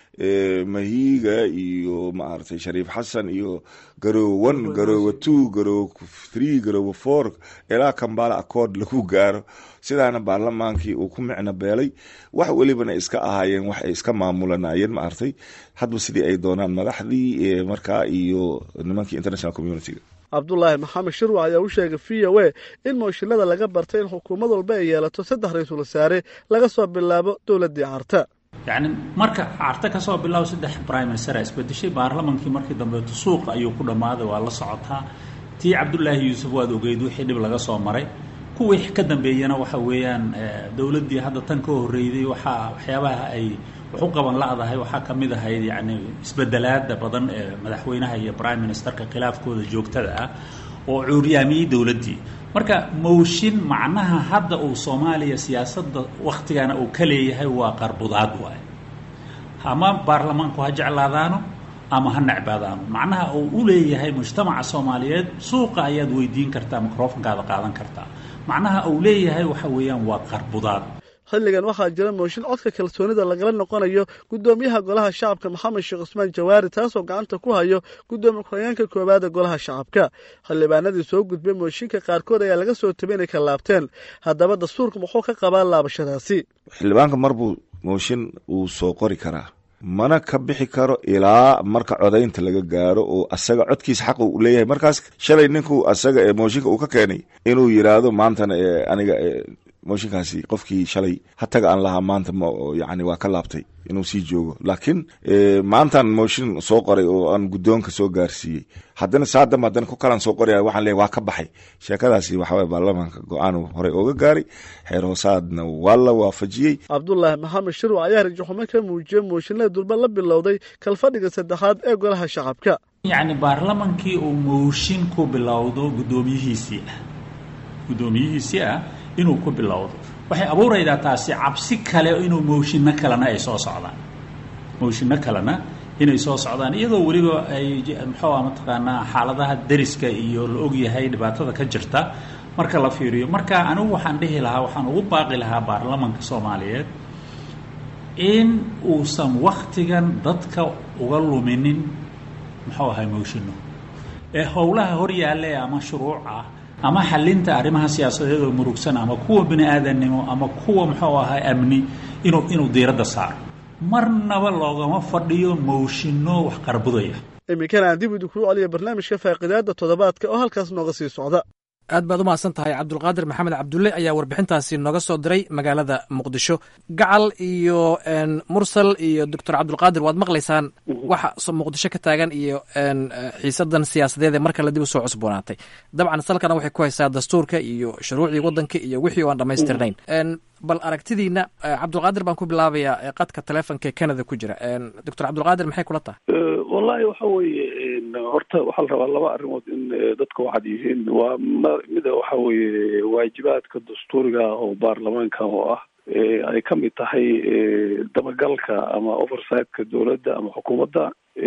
mahiiga iyo maaragtay shariif xasan iyo garoowe one garoowe two garoowe three garoowe four ilaa kambala accord lagu gaaro sidaana baarlamaankii uu ku micno beelay wax welibana iska ahaayeen wax ay iska maamulanayeen maaragtay hadba sidii ay doonaan madaxdii markaa iyo nimankii international communitiga cabdulaahi maxamed shirwac ayaa u sheegay v o a in mooshinada laga bartay in xukuumad walba ay yeelato saddex ra-iisul wasaare laga soo bilaabo dowladdii carta yacni marka carte ka soo bilaabo saddex prime minister isbedeshay baarlamankii markii dambeeto suuqa ayuu ku dhammaaday waa la socotaa tii cabdulaahi yuusuf waad ogeyd wixii dhib laga soo maray kuwii ka dambeeyana waxa weeyaan dowladdii hadda tan ka horreyday waxaa waxyaabaha ay wax u qaban la-dahay waxaa ka mid ahayd yacni isbedelaada badan ee madaxweynaha iyo prime ministerka khilaafkooda joogtada ah oo cuuryaamiyey dowladdii marka mooshin macnaha hadda uu soomaaliya siyaasadda wakhtigana uu ka leeyahay waa qarbudaad waaye ama baarlamaanku ha jeclaadaano ama ha necbaadaano macnaha uu u leeyahay mujtamaca soomaaliyeed suuqa ayaad weydiin kartaa microfonkaada qaadan kartaa macnaha uu leeyahay waxa weeyaan waa qarbudaad xilligan waxaa jira mooshin codka kalsoonida lagala noqonayo guddoomiyaha golaha shacabka maxamed sheekh cusmaan jawaari taasoo gacanta ku hayo guddoomiye ku-xigeenka koowaada golaha shacabka xildhibaanadii soo gudbay mooshinka qaarkood ayaa laga soo tabay inay ka laabteen haddaba dastuurka muxuu ka qabaa laabashadaasi xildhibaanka marbuu mooshin uu soo qori karaa mana ka bixi karo ilaa marka codaynta laga gaaro oo asaga codkiisa xaq uu leeyahay markaas shalay ninku asaga ee mooshinka uu ka keenay inuu yiraahdo maantana aniga mooshinkaasi qofkii shalay hataga aan lahaa maanta yani waa ka laabtay inuu sii joogo laakiin maantaan mooshin soo qoray oo aan guddoonka soo gaarsiiyey haddana saadam haddana ku kalaan soo qoraya waxaan leeyahy waa ka baxay sheekadaasi waxaway baarlamaanka go-aan horey ooga gaaray xeer hoosaadna waa la waafajiyey cabdulaahi maxamed shirwac ayaa rajaxumo ka muujiyey mooshinada durba la bilowday kalfadhiga saddexaad ee golaha shacabka yacni baarlamankii uu mooshin ku bilowdo guddoomiyihiisii ah guddoomiyihiisii ah inuu ku bilowdo waxay abuuraydaa taasi cabsi kale inuu mooshinno kalena ay soo socdaan mooshinno kalena inay soo socdaan iyadoo weliba ay muxuu ah mataqaanaa xaaladaha deriska iyo la ogyahay dhibaatada ka jirta marka la fiiriyo marka anigu waxaan dhihi lahaa waxaan ugu baaqi lahaa baarlamanka soomaaliyeed in uusan wakhtigan dadka uga luminin muxuu ahay mooshinno ee howlaha hor yaalla ama shuruuc ah ama xalinta arrimaha siyaasadeed oo murugsan ama kuwa bini aadannimo ama kuwa muxuu ahaa amni inuu inuu diiradda saaro marnaba loogama fadhiyo mooshinno wax qarbudaya iminkana aan dib idinku celiya barnaamijka faaqidaada toddobaadka oo halkaas nooga sii socda aad baad u mahadsan tahay cabdulqaadir maxamed cabdulle ayaa warbixintaasi nooga soo diray magaalada muqdisho gacal iyo mursal iyo doctor cabdulqaadir waad maqlaysaan waxa muqdisho ka taagan iyo xiisadan siyaasadeed ee mar kale dib usoo cusboonaatay dabcan salkana waxay ku haysaa dastuurka iyo shuruucdii waddanka iyo wixii o aan dhammaystirnayn bal aragtidiina cabdulqaadir baan ku bilaabayaa qadka telefonka ee canada ku jira doctor cabdulqaadir maxay kula tahay wallahi waxa weeye horta waxaa la rabaa laba arrimood in dadka waxaad yihiin waa mida waxa weeye waajibaadka dastuuriga oo baarlamaanka oo ah ay ka mid tahay dabagalka ama oversightka dowladda ama xukuumadda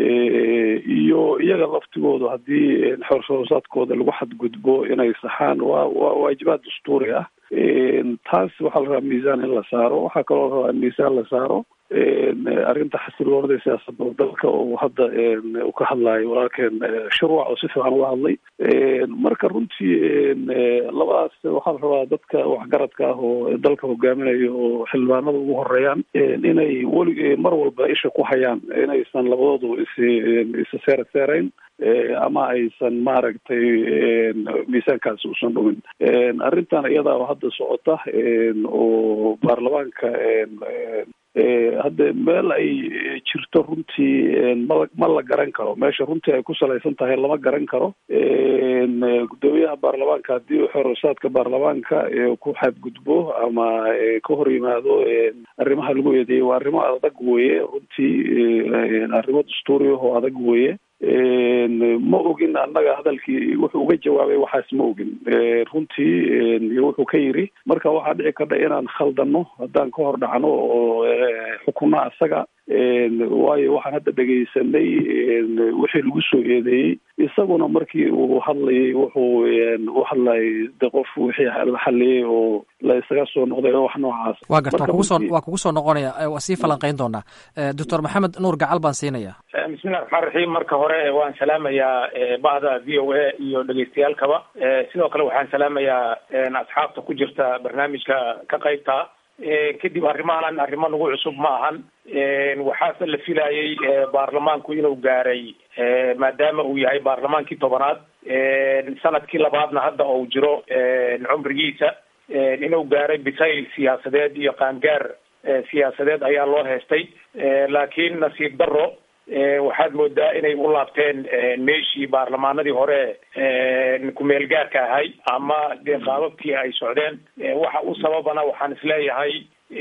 iyo iyaga laftigoodu haddii xorshoosaadkooda lagu xadgudbo inay saxaan waa waa waajibaad dastuuri ah taas waxaa la rabaa miisaan in la saaro waxaa kaloo la rabaa in miisaan la saaro arrinta xasiloonada siyaasadda dalka oo hadda uu ka hadlayo walaalkeen shirwac oo si fiican uga hadlay marka runtii labadaas waxaa la rabaa dadka waxgaradka ah oo dalka hogaaminaya oo xildhibaanada ugu horeeyaan inay weli mar walba isha ku hayaan inaysan labadoodu is isa seera seerayn ama aysan maaragtay miisaankaasi usan dhumin arrintan iyadaa hadda socota oo baarlamaanka hadda meel ay jirto runtii ma ma la garan karo meesha runtii ay ku salaysan tahay lama garan karo guddoomiyaha baarlamaanka haddii xorosaadka baarlamaanka ku xadgudbo ama ka hor yimaado arrimaha lagu eedeeyey waa arrimo adag weeye runtii arrimo dastuuriah oo adag weeye ma ogin annaga hadalkii wuxuu uga jawaabay waxaas ma ogin runtii wuxuu ka yiri marka waxaa dhici karta inaan khaldano haddaan ka hor dhacno oo xukunno asaga waayo waxaan hadda dhegaysanay wixii lagu soo eedeeyey isaguna markii uu hadlayay wuxuu u hadlayay de qof wixii la xaliyey oo la isaga soo noqday oo wax noocaas waa garta waa kugu soo waa kugu soo noqonaya waa sii falanqayn doonaa doctor maxamed nuur gacal baan siinaya bismillahi raxmaan raxiim marka hore waan salaamayaa bahda v o a iyo dhegeystayaalkaba sidoo kale waxaan salaamayaa asxaabta ku jirta barnaamijka ka qaybta kadib arrimahan arrimo nagu cusub ma ahan waxaase la filayay baarlamaanku inuu gaaray maadaama uu yahay baarlamaankii tobanaad sanadkii labaadna hadda uu jiro cumrigiisa inuu gaaray bisayl siyaasadeed iyo qaangaar siyaasadeed ayaa loo heestay laakiin nasiib daro waxaad moodaa inay u laabteen meeshii baarlamaanadii hore kumeel gaarka ahay ama dee qaababkii ay socdeen waxa u sababana waxaan isleeyahay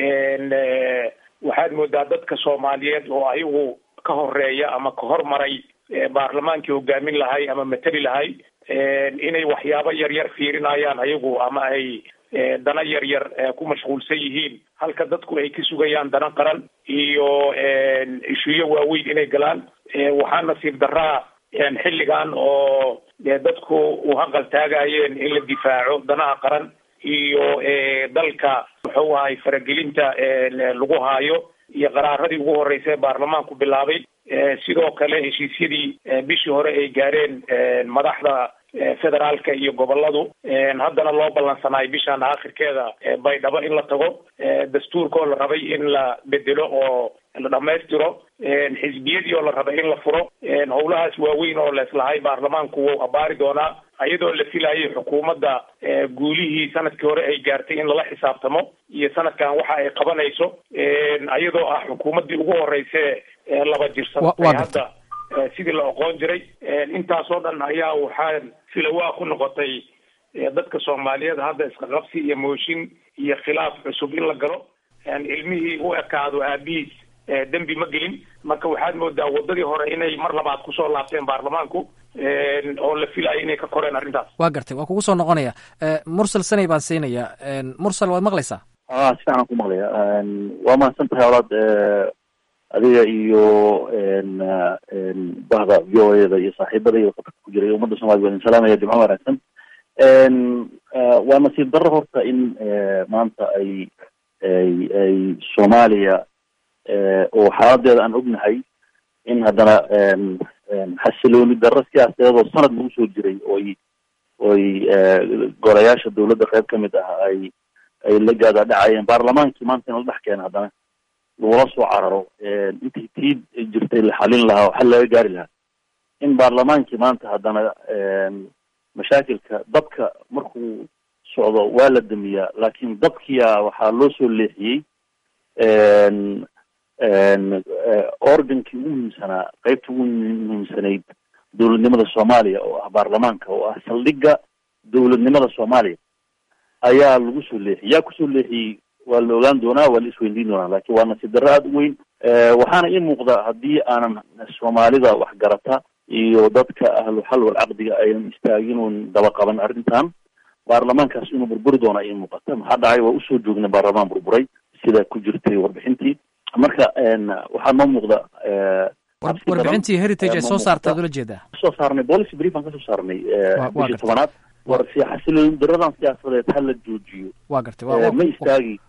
waxaad moodaa dadka soomaaliyeed oo ayagu ka horeeya ama ka hormaray baarlamaankii hogaamin lahay ama mateli lahay inay waxyaabo yar yar fiirinayaan ayagu ama ay dana yar yar ku mashquulsan yihiin halka dadku ay ka sugayaan dana qaran iyo ishuyo waaweyn inay galaan waxaa nasiib daraa xilligan oo dadku u haqal taagayeen in la difaaco danaha qaran iyo dalka muxuu ahay faragelinta lagu haayo iyo qaraaradii ugu horreysay baarlamaanku bilaabay sidoo kale heshiisyadii bishii hore ay gaareen madaxda federaalka iyo goboladu haddana loo ballansanaayo bishaan aakhirkeeda baydhabo in la tago dastuurkaoo la rabay in la bedelo oo la dhamaystiro xisbiyadii oo la rabay in la furo howlahaas waaweyn oo leeslahay baarlamaanku wuu abaari doonaa iyadoo la filayay xukuumadda guulihii sanadkii hore ay gaartay in lala xisaabtamo iyo sanadkan waxa ay qabanayso iyadoo ah xukuumaddii ugu horeyse laba jirsanatay hadda sidii la oqoon jiray intaasoo dhan ayaa waxaan filawaa ku noqotay dadka soomaaliyeed hadda isqaqabsi iyo mooshin iyo khilaaf cusub in la galo ilmihii u ekaado aabihiis dembi ma gelin marka waxaad moodaa wadadii hore inay mar labaad kusoo laabteen baarlamaanku oo la filayo inay ka koreen arrintaas waa gartay waa kugu soo noqonaya mursal sanay baan siinaya mursal waad maqlaysaa a si fiican ku maqlaya waa mahadsan tahay olaad adiga iyo bahda v o a da iyo saaxiibada iyo qatarka ku jira iyo ummadda soomaliya waa idin salaamaya jimco wanaagsan waa nasiib darro horta in maanta ay ay ay soomaaliya oo xaaladeeda aan ognahay in haddana xasilooni darro siyaasadeed oo sanad lagu soo jiray oy oy golayaasha dawladda qayb ka mid ah ay ay la gaada dhacayeen baarlamaankii maanta in la dhex keena haddana lagula soo cararo intii tii jirtay la xalin lahaa oo xal laga gaari lahaa in baarlamaankii maanta haddana mashaakilka dabka markuu socdo waa la damiyaa laakiin dabkiya waxaa loo soo leexiyey organkii ugu muhiimsanaa qeybta ugu muhiimsanayd dowladnimada soomaaliya oo ah baarlamaanka oo ah saldhigga dowladnimada soomaaliya ayaa lagu soo leexiyey yaa kusoo leexiyey waa la ogaan doonaa waa la isweydiin doonaa laakiin waa nasiib darro aada u weyn waxaana ii muuqda haddii aanan soomaalida waxgarata iyo dadka ahlu xal wal caqdiga aynan istaagin un daba qaban arrintan baarlamaankaas inuu burburi doona ii muuqata maxaa dhacay waa usoo joognay baarlamaan burburay sida ku jirtay warbixintii marka waxaa noo muuqda warbixintii heritage ay soo saartaad ula jeedaa soo saarnay policy brief aan kasoo saarnay bishii tobanaad war si xasiloon daradan siyaasadeed ha la joojiyo waa gartay ma istaagayso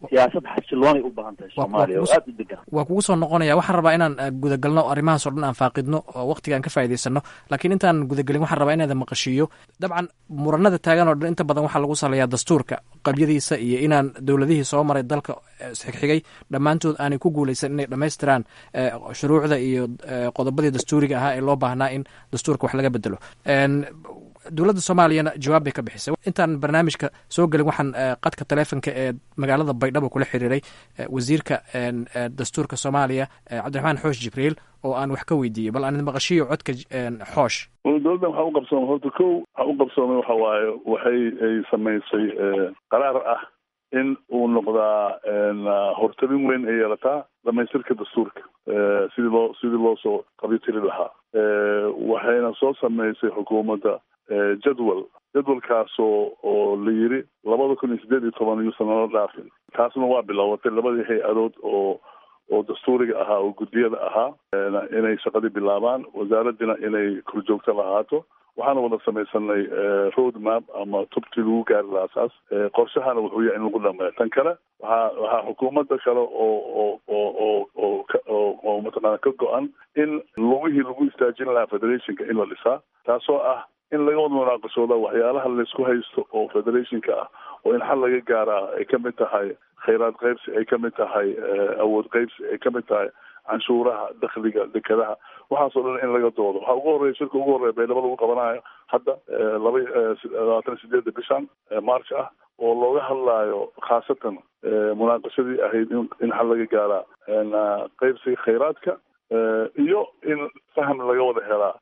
siyaasad xasiloonay u baahan tahay soomaaliya oo aada u degan waa kugu soo noqonaya waxaan rabaa inaan gudagalno arrimahaas oo dhan aan faaqidno oo waqtiga aan ka faa'idaysano laakiin intaan gudagelin waxaan rabaa inaada maqashiiyo dabcan muranada taagan oo dhan inta badan waxaa lagu saleeyaa dastuurka qabyadiisa iyo inaan dowladihii soo maray dalka isxigxigay dhammaantood aanay ku guuleysan inay dhammaystiraan shuruucda iyo qodobadii dastuuriga ahaa ee loo baahnaa in dastuurka wax laga bedelo dowladda soomaaliyana jawaab bay ka bixisay intaan barnaamijka soo gelin waxaan qadka taleefonka ee magaalada baydhabo kula xiriiray wasiirka dastuurka soomaaliya cabdiraxmaan xoosh jibriil oo aan wax ka weydiiyey bal aan maqashiyo codka xoosh dowladdan waxaa u qabsoomay horta kow waxaa u qabsoomay waxa waaye waxay ay samaysay qaraar ah in uu noqdaa hortabin weyn ay yeelataa dhamaystirka dastuurka sidii loo sidii loo soo qabyotiri lahaa waxayna soo samaysay xukuumadda jadwal jadwalkaasoo oo la yiri labada kun iyo siddeed iyo toban yuusan nala dhaafin taasna waa bilowatay labadii hay-adood oo oo dastuuriga ahaa oo guddiyada ahaa inay shaqadii bilaabaan wasaaraddina inay korjoogto lahaato waxaana wada samaysanay road map ama tubtii lagu gaari lahaa saas qorshahana wuxuu yahay in lagu dhameeyo tan kale waxaa waxaa xukuumadda kale oo oo oo oo oo oo oo mataqaana ka go-an in lugihii lagu istaajin lahaa federationka in la dhisaa taasoo ah in laga wada munaaqashooda waxyaalaha laysku haysto oo federationka ah oo in xal laga gaaraa ay ka mid tahay khayraad qaybsi ay ka mid tahay awood qaybsi ay ka mid tahay canshuuraha dakhliga dekadaha waxaasoo dhan in laga doodo waxaa ugu horreya shirka ugu horreya baydhabo lagu qabanayo hadda laba labaatan sideedda bishan march ah oo looga hadlaayo khaasatan munaaqashadii ahayd in in xal laga gaaraa qaybsiga khayraadka iyo in faham laga wada helaa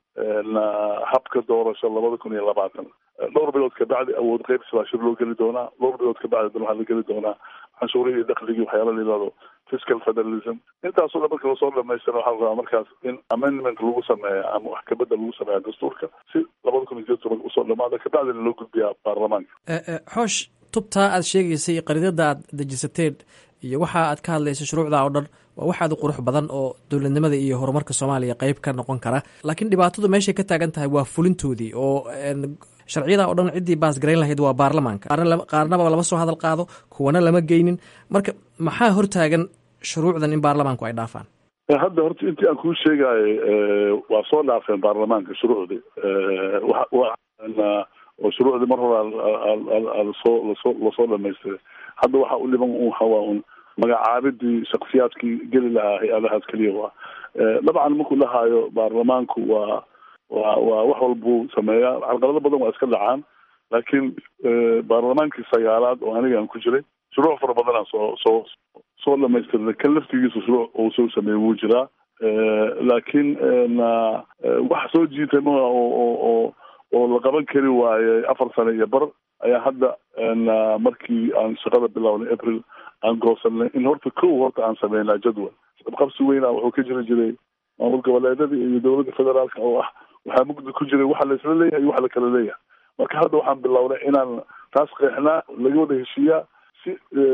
habka doorasho labada kun iyo labaatan dhowr bilood kabacdi awood qaybsi baa shir loo geli doonaa dhowr bilood kabacdi dan waxaa la geli doonaa canshuurihii iyo dakhligii waxyaala la yihahdo fiscal federalism intaasoo dhan marka lasoo dhamaystira waxaa la rabaa markaas in amendment lagu sameeya ama wax kabedel lagu sameeya dastuurka si labada kun iyo sideed tobanka usoo dhamaada kabacdina loo gudbiyaa baarlamaanka xoosh tubtaa aad sheegaysay qaridada aad dejisateen iyo waxa aad ka hadlaysa shuruucda oo dhan waa wax aad u qurux badan oo dowladnimada iyo horumarka soomaaliya qeyb ka noqon kara laakiin dhibaatadu meeshay ka taagan tahay waa fulintoodii oo sharciyada oo dhan ciddii baasgarayn lahayd waa baarlamaanka qaarnaba lama soo hadal qaado kuwana lama geynin marka maxaa hortaagan shuruucdan in baarlamaanku ay dhaafaan hadda horta intii aan kuu sheegayo waa soo dhaafeen baarlamaanka shuruucdii oo shuruucdii mar hore lasoo lasoo lasoo dhamaystiray hadda waxa u dhiban waxawaa un magacaabidii shaksiyaadkii geli lahaa hay-adahaas keliya waa dabcan markuu dhahaayo baarlamaanku waa waa waa wax walbuu sameeyaa carqalado badan waa iska dhacaan laakiin baarlamaankii sagaalaad oo aniga aan ku jiray shuruuc fara badanaa soo soo soo dhamaystirnay kan laftigiisa shuruuc uu soo sameeyey wuu jiraa laakiin wax soo jiitay ma oo oo oo oo la qaban kari waayey afar sano iyo bar ayaa hadda markii aan shaqada bilownay april aan goosanay in horta kow horta aan sameynaa jadwal qabqabsi weyna wuxuu ka jiri jiray maamul goboleedada iyo dowladda federaalka oo ah waxaa mugdi ku jiray waxa la isla leeyahay iyo waxa la kala leeyahay marka hadda waxaan bilownay inaan taas qeexnaa laga wada heshiiyaa si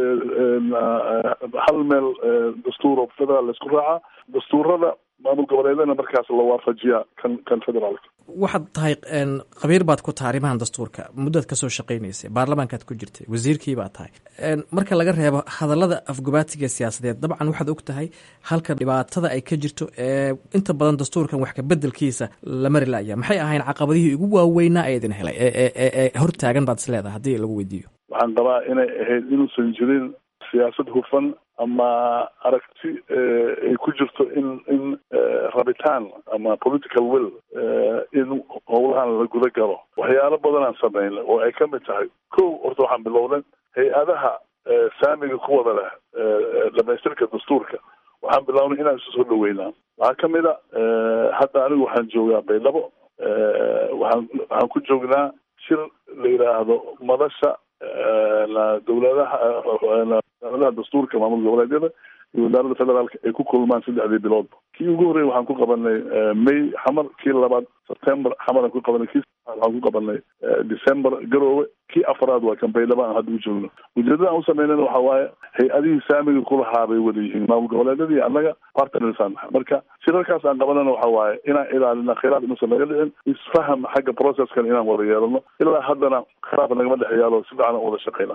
hal meel dastuur oo federaal laisku raacaa dastuurada maamul goboleedana markaas la waafajiyaa kan kan federaalka waxaad tahay khabiir baad ku tahay arrimahan dastuurka muddaad kasoo shaqaynaysay baarlamaankaad ku jirtay wasiirkii baad tahay marka laga reebo hadallada afgubaatiga siyaasadeed dabcan waxaad og tahay halka dhibaatada ay ka jirto ee inta badan dastuurkan wax kabedelkiisa la mari laya maxay ahayn caqabadihii ugu waaweynaa ee idin helay ee hortaagan baad is leedahay haddii lagu weydiiyo waxaan qabaa inay ahayd inuusan jirin siyaasad hufan ama aragti ay ku jirto in in rabitaan ama political will in howlahan la guda galo waxyaalo badanaan sameynay oo ay ka mid tahay kow horta waxaan bilownay hay-adaha saamiga ku wada leh dhamaystirka dastuurka waxaan bilownay inaan isu soo dhaweynaa waxaa ka mid a hadda anigu waxaan joogaa baydhabo waxaan waxaan ku joognaa shir la yidhaahdo madasha dowladaha wasaaradaha dastuurka maamul goboleedyada iyo wasaaradda federaalka ay ku kulmaan saddexdii biloodba kii ugu horreeyay waxaan ku qabanay may xamar kii labaad september xamaraan ku qabanay kii waxaan ku qabanay december garoowe kii afraad waa kan baydhabo aan hadda u joogno ujeedada aan u sameynayna waxa waaye hay-adihii saamiga kulahaa bay wada yihiin maamul goboleedyadii annaga partnersaan marka shirarkaas aan qabanana waxa waaye inaan ilaalina khilaaf inuusan naga dhicin isfaham xagga processkan inaan wada yeelano ilaa haddana khilaaf nagama dhex yaalo si fiican aan wada shaqeyna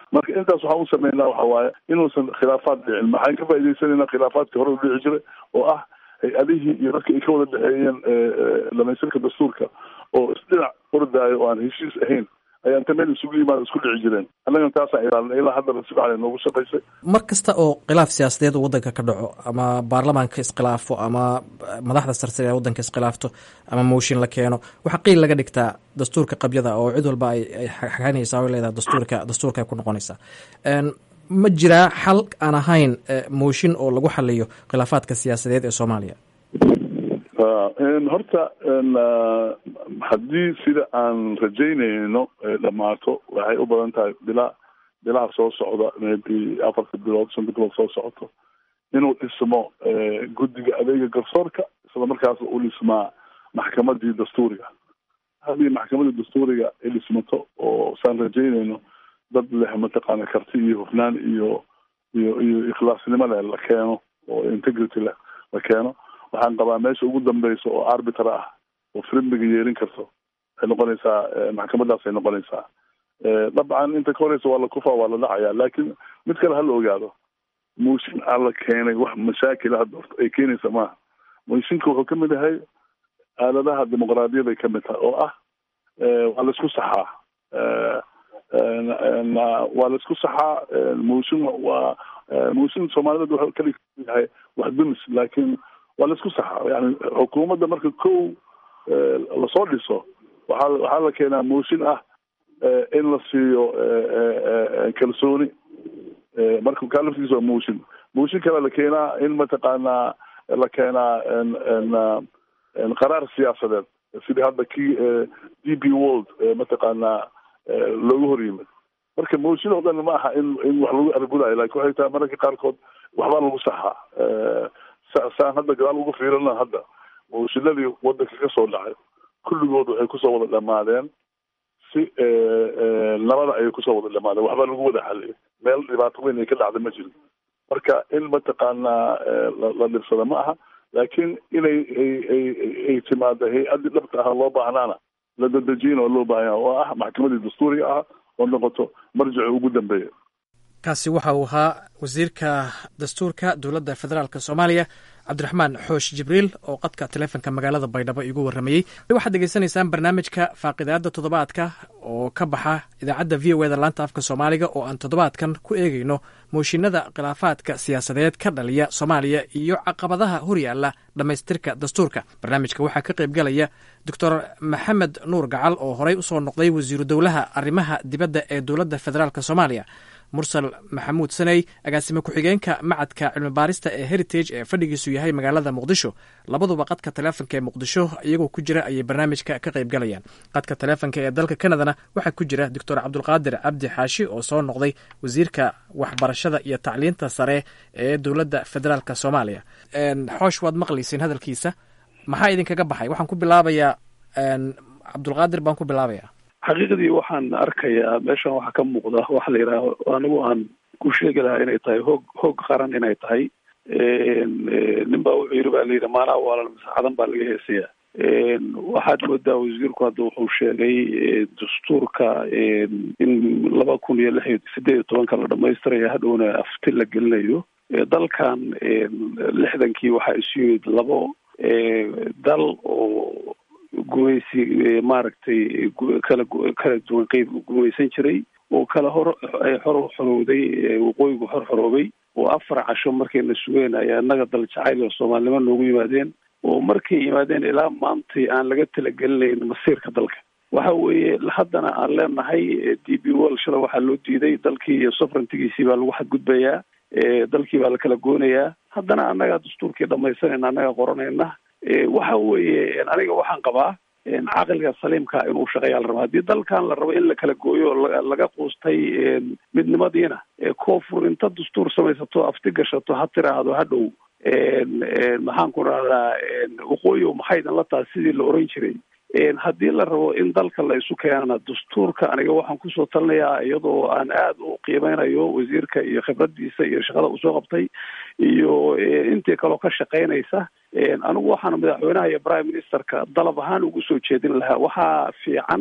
marka intaas waxaan u sameynaa waxa waaye inuusan khilaafaad dhicin maxaan ka faa'iidaysanayna khilaafaadkii hore u dhici jiray oo ah hay-adihii iyo dadka ay ka wada dhexeeyeen dhamaystirka dastuurka oo isdhinac ordaayo oo aan heshiis ahayn ayaa inta meel isugu yimaada isku dhici jireen annagana taasaan ilaalinay ilaa haddana si fiican ay noogu shaqaysay mar kasta oo khilaaf siyaasadeed uu waddanka ka dhaco ama baarlamaanka iskhilaafo ama madaxda sarsare ee waddanka iskhilaafto ama mooshin la keeno waxaa qiil laga dhigtaa dastuurka qabyada oo cid walba ay ay xaganaysaa o leedahay dastuurka dastuurka ay ku noqonaysaa ma jiraa xal aan ahayn mooshin oo lagu xaliyo khilaafaadka siyaasadeed ee soomaaliya horta haddii sida aan rajaynayno dhamaato waxay u badan tahay bilaa bilaha soo socda maybe afarta bilood shanta bilood soo socoto inuu dhismo guddiga adeega garsoorka isla markaas u dhismaa maxkamadii dastuuriga haddii maxkamadii dastuuriga ay dhismato oo saan rajaynayno dad leh mataqaana karti iyo hufnaan iyo iyo iyo ikhlaasnimo leh la keeno oo integrity leh la keeno waxaan qabaa meesha ugu dambeysa oo arbiter ah oo frimbiga yeelin karto waxay noqonaysaa maxkamadaas ay noqonaysaa dabcan inta ka horeysa waa la kufaa waa la dhacaya laakiin mid kale hala ogaado mooshin aan la keenay wax mashaakila hadda horta ay keenaysa maaha mooshinka wuxuu kamid yahay aaladaha dimuqraadiyad ay kamid tahay oo ah waa la isku saxaa waa la isku saxaa mooshin waa mooshin soomaaliyed wuxuu kali yahay wax dumis laakiin waa la isku saxaa yani xukuumadda marka kow lasoo dhiso waxaa waxaa la keenaa mooshin ah in la siiyo kalsooni marka kaa laftigiisa waa mooshin mooshin kale la keenaa in mataqaanaa la keenaa qaraar siyaasadeed sidii hadda kii d b world mataqaanaa loogu hor yimid marka mooshin oo dhan ma aha in in wax lagu argudayo lakin waxay tahay mararka qaarkood waxbaa lagu saxaa saan hadda gadaal ugu fiirina hadda mooshinadii wadanka ka soo dhacay kulligood waxay kusoo wada dhamaadeen si nabada ayay kusoo wada dhamaadeen waxbaa lagu wada xaliyay meel dhibaato weyn ay ka dhacda ma jirin marka in mataqaanaa la dhibsada ma aha laakiin inay ay timaado hay-addii dhabta ah loo baahnaana la dadejiyana oo loo baahanya oo ah maxkamadii dastuuriga ah oo noqoto marjici ugu dambeeya kaasi waxa uu ahaa wasiirka dastuurka dowladda federaalk soomaaliya cabdiraxmaan xoosh jibriil oo qadka taleefonka magaalada baydhabo igu warramayey waxaad degeysanaysaan barnaamijka faaqidaada toddobaadka oo ka baxa idaacadda v o eda laanta afka soomaaliga oo aan toddobaadkan ku eegayno mooshinada khilaafaadka siyaasadeed ka dhaliya soomaaliya iyo caqabadaha horyaala dhammaystirka dastuurka barnaamijka waxaa ka qaybgalaya doctor maxamed nuur gacal oo horey usoo noqday wasiiru dowlaha arrimaha dibadda ee dowladda federaalk soomaaliya mursal maxamuud saney agaasime ku-xigeenka macadka cilmibaarista ee heritage ee fadhigiisu yahay magaalada muqdisho labaduba qadka taleefonka ee muqdisho iyagoo ku jira ayay barnaamijka ka qayb galayaan qadka taleefonka ee dalka kanadana waxaa ku jira doctor cabdulqaadir cabdi xaashi oo soo noqday wasiirka waxbarashada iyo tacliinta sare ee dowladda federaalk soomaaliya xoosh waad maqlayseen hadalkiisa maxaa idinkaga baxay waxaan ku bilaabayaa cabdulqaadir baan ku bilaabaya xaqiiqdii waxaan arkayaa meeshan waxaa ka muuqda waxa la yidhaaho anigu aan ku sheegi lahaa inay tahay hoog hoog qaran inay tahay nin baa wuxuu yidhi ba la yidhi maalaha waalan masaacadan baa laga heesaya waxaad moodaa wasiirku hadda wuxuu sheegay dastuurka in laba kun iyo lix iyo sideed iyo tobanka la dhamaystiraya hadhowna afti la gelinayo dalkan lixdankii waxaa isu yimid labo dal oo gumaysi maaragtay kala kala duwan qeyb gumaysan jiray oo kala hor ay xor xorowday waqooyigu xor xoroobay oo afar casho markayna sugeen ayaa innaga dal jacayl oo soomaalnimo noogu yimaadeen oo markay yimaadeen ilaa maantay aan laga talagelinayn masiirka dalka waxa weeye haddana aan leenahay d b wol shala waxaa loo diiday dalkii iyo soverentygiisii baa lagu xadgudbayaa dalkii baa la kala goonayaa haddana annagaa dastuurkii dhamaysanayna annaga qoranayna waxa weeye aniga waxaan qabaa caqliga saliimka inuu shaqeeyaa la rabo haddii dalkan la rabo in la kala gooyo laga quustay midnimadiina koonfur inta dastuur samaysato afti gashato ha tiraahdo hadhow maxaan ku rahdaa waqooyi maxay idin la taha sidii la oran jiray haddii la rabo in dalka la isu keenana dastuurka aniga waxaan kusoo talinayaa iyadoo aan aada u qiimeynayo wasiirka iyo khibradiisa iyo shaqada usoo qabtay iyo intii kaloo ka shaqeynaysa anigu waxaan madaxweynaha iyo prime ministerka dalab ahaan ugu soo jeedin lahaa waxaa fiican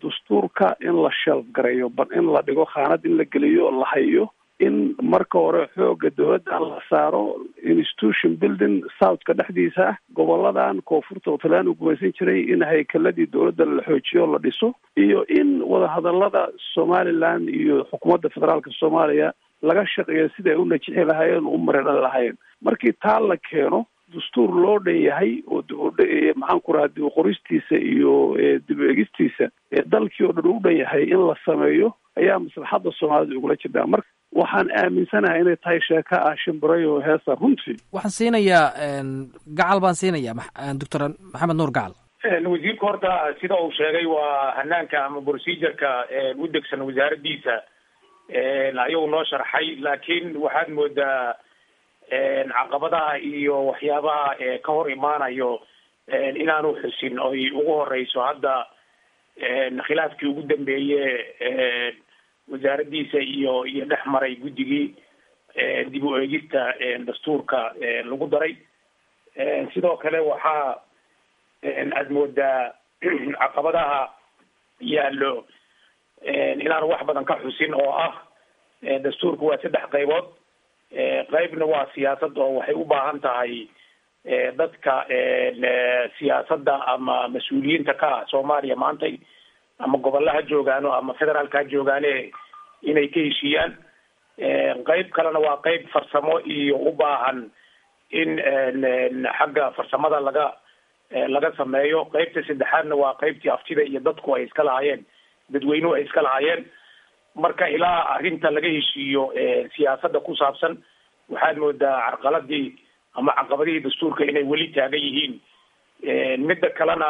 dastuurka in la shelf gareeyo ba in la dhigo khaanad in la geliyo la hayo in marka hore xooga dowladda la saaro institution building southka dhexdiisa ah goboladan koonfurta oo talaan uu gumaysan jiray in haykaladii dowladda la xoojiyo la dhiso iyo in wadahadalada somaliland iyo xukuumadda federaalka soomaaliya laga shaqeeyo siday u najixi lahaayeen u mareedhan lahaayeen markii taa la keeno dastuur loo dhan yahay oo maxaan ku raha dib qoristiisa iyo dib egistiisa dalkii oo dhan u dhan yahay in la sameeyo ayaa maslaxadda soomaalida ugula jirtaa marka waxaan aaminsanahay inay tahay sheeko ah shimbirayo heesa runtii waxaan siinayaa gacal baan siinayaa doctor maxamed nuur gacal wasiirka horta sida uu sheegay waa hanaanka ama procedureka u degsan wasaaraddiisa ayuu noo sharxay laakiin waxaad moodaa caqabadaha iyo waxyaabaha ka hor imaanayo inaanu xusin oy ugu horeyso hadda khilaafkii ugu dambeeye wasaaraddiisa iyo iyo dhex maray guddigii dib u eegista dastuurka lagu daray sidoo kale waxaa aad moodaa caqabadaha yaallo inaanu wax badan ka xusin oo ah dastuurku waa saddex qaybood qaybna waa siyaasad oo waxay u baahan tahay dadka siyaasadda ama mas-uuliyiinta ka ah soomaaliya maantay ama gobolaha joogaano ama federaalka ha joogaane inay ka heshiiyaan qayb kalena waa qayb farsamo iyo u baahan in xagga farsamada laga laga sameeyo qaybta saddexaadna waa qaybtii aftida iyo dadku ay iska lahaayeen dadweynuhu ay iska lahaayeen marka ilaa arrinta laga heshiiyo siyaasadda ku saabsan waxaad moodaa carqaladii ama caqabadihii dastuurka inay weli taagan yihiin midda kalena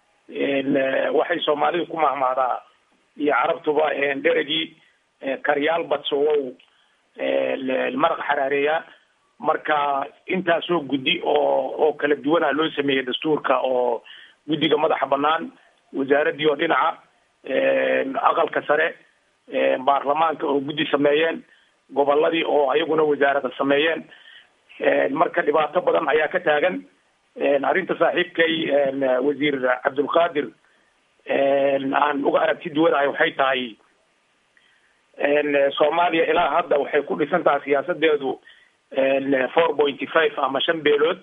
waxay soomaalidu ku mahmahdaa iyo carabtuba dheregii karyaal badsowow maraq xaraareeya marka intaasoo guddi oo oo kala duwana loo sameeyey dastuurka oo guddiga madaxa banaan wasaaraddii oo dhinaca aqalka sare baarlamaanka oo guddi sameeyeen goboladii oo ayaguna wasaarada sameeyeen marka dhibaato badan ayaa ka taagan arrinta saaxiibkay wasiir cabdulqaadir aan uga aragti duwanahay waxay tahay soomaaliya ilaa hadda waxay ku dhisan tahay siyaasadeedu four pointy five ama shan beelood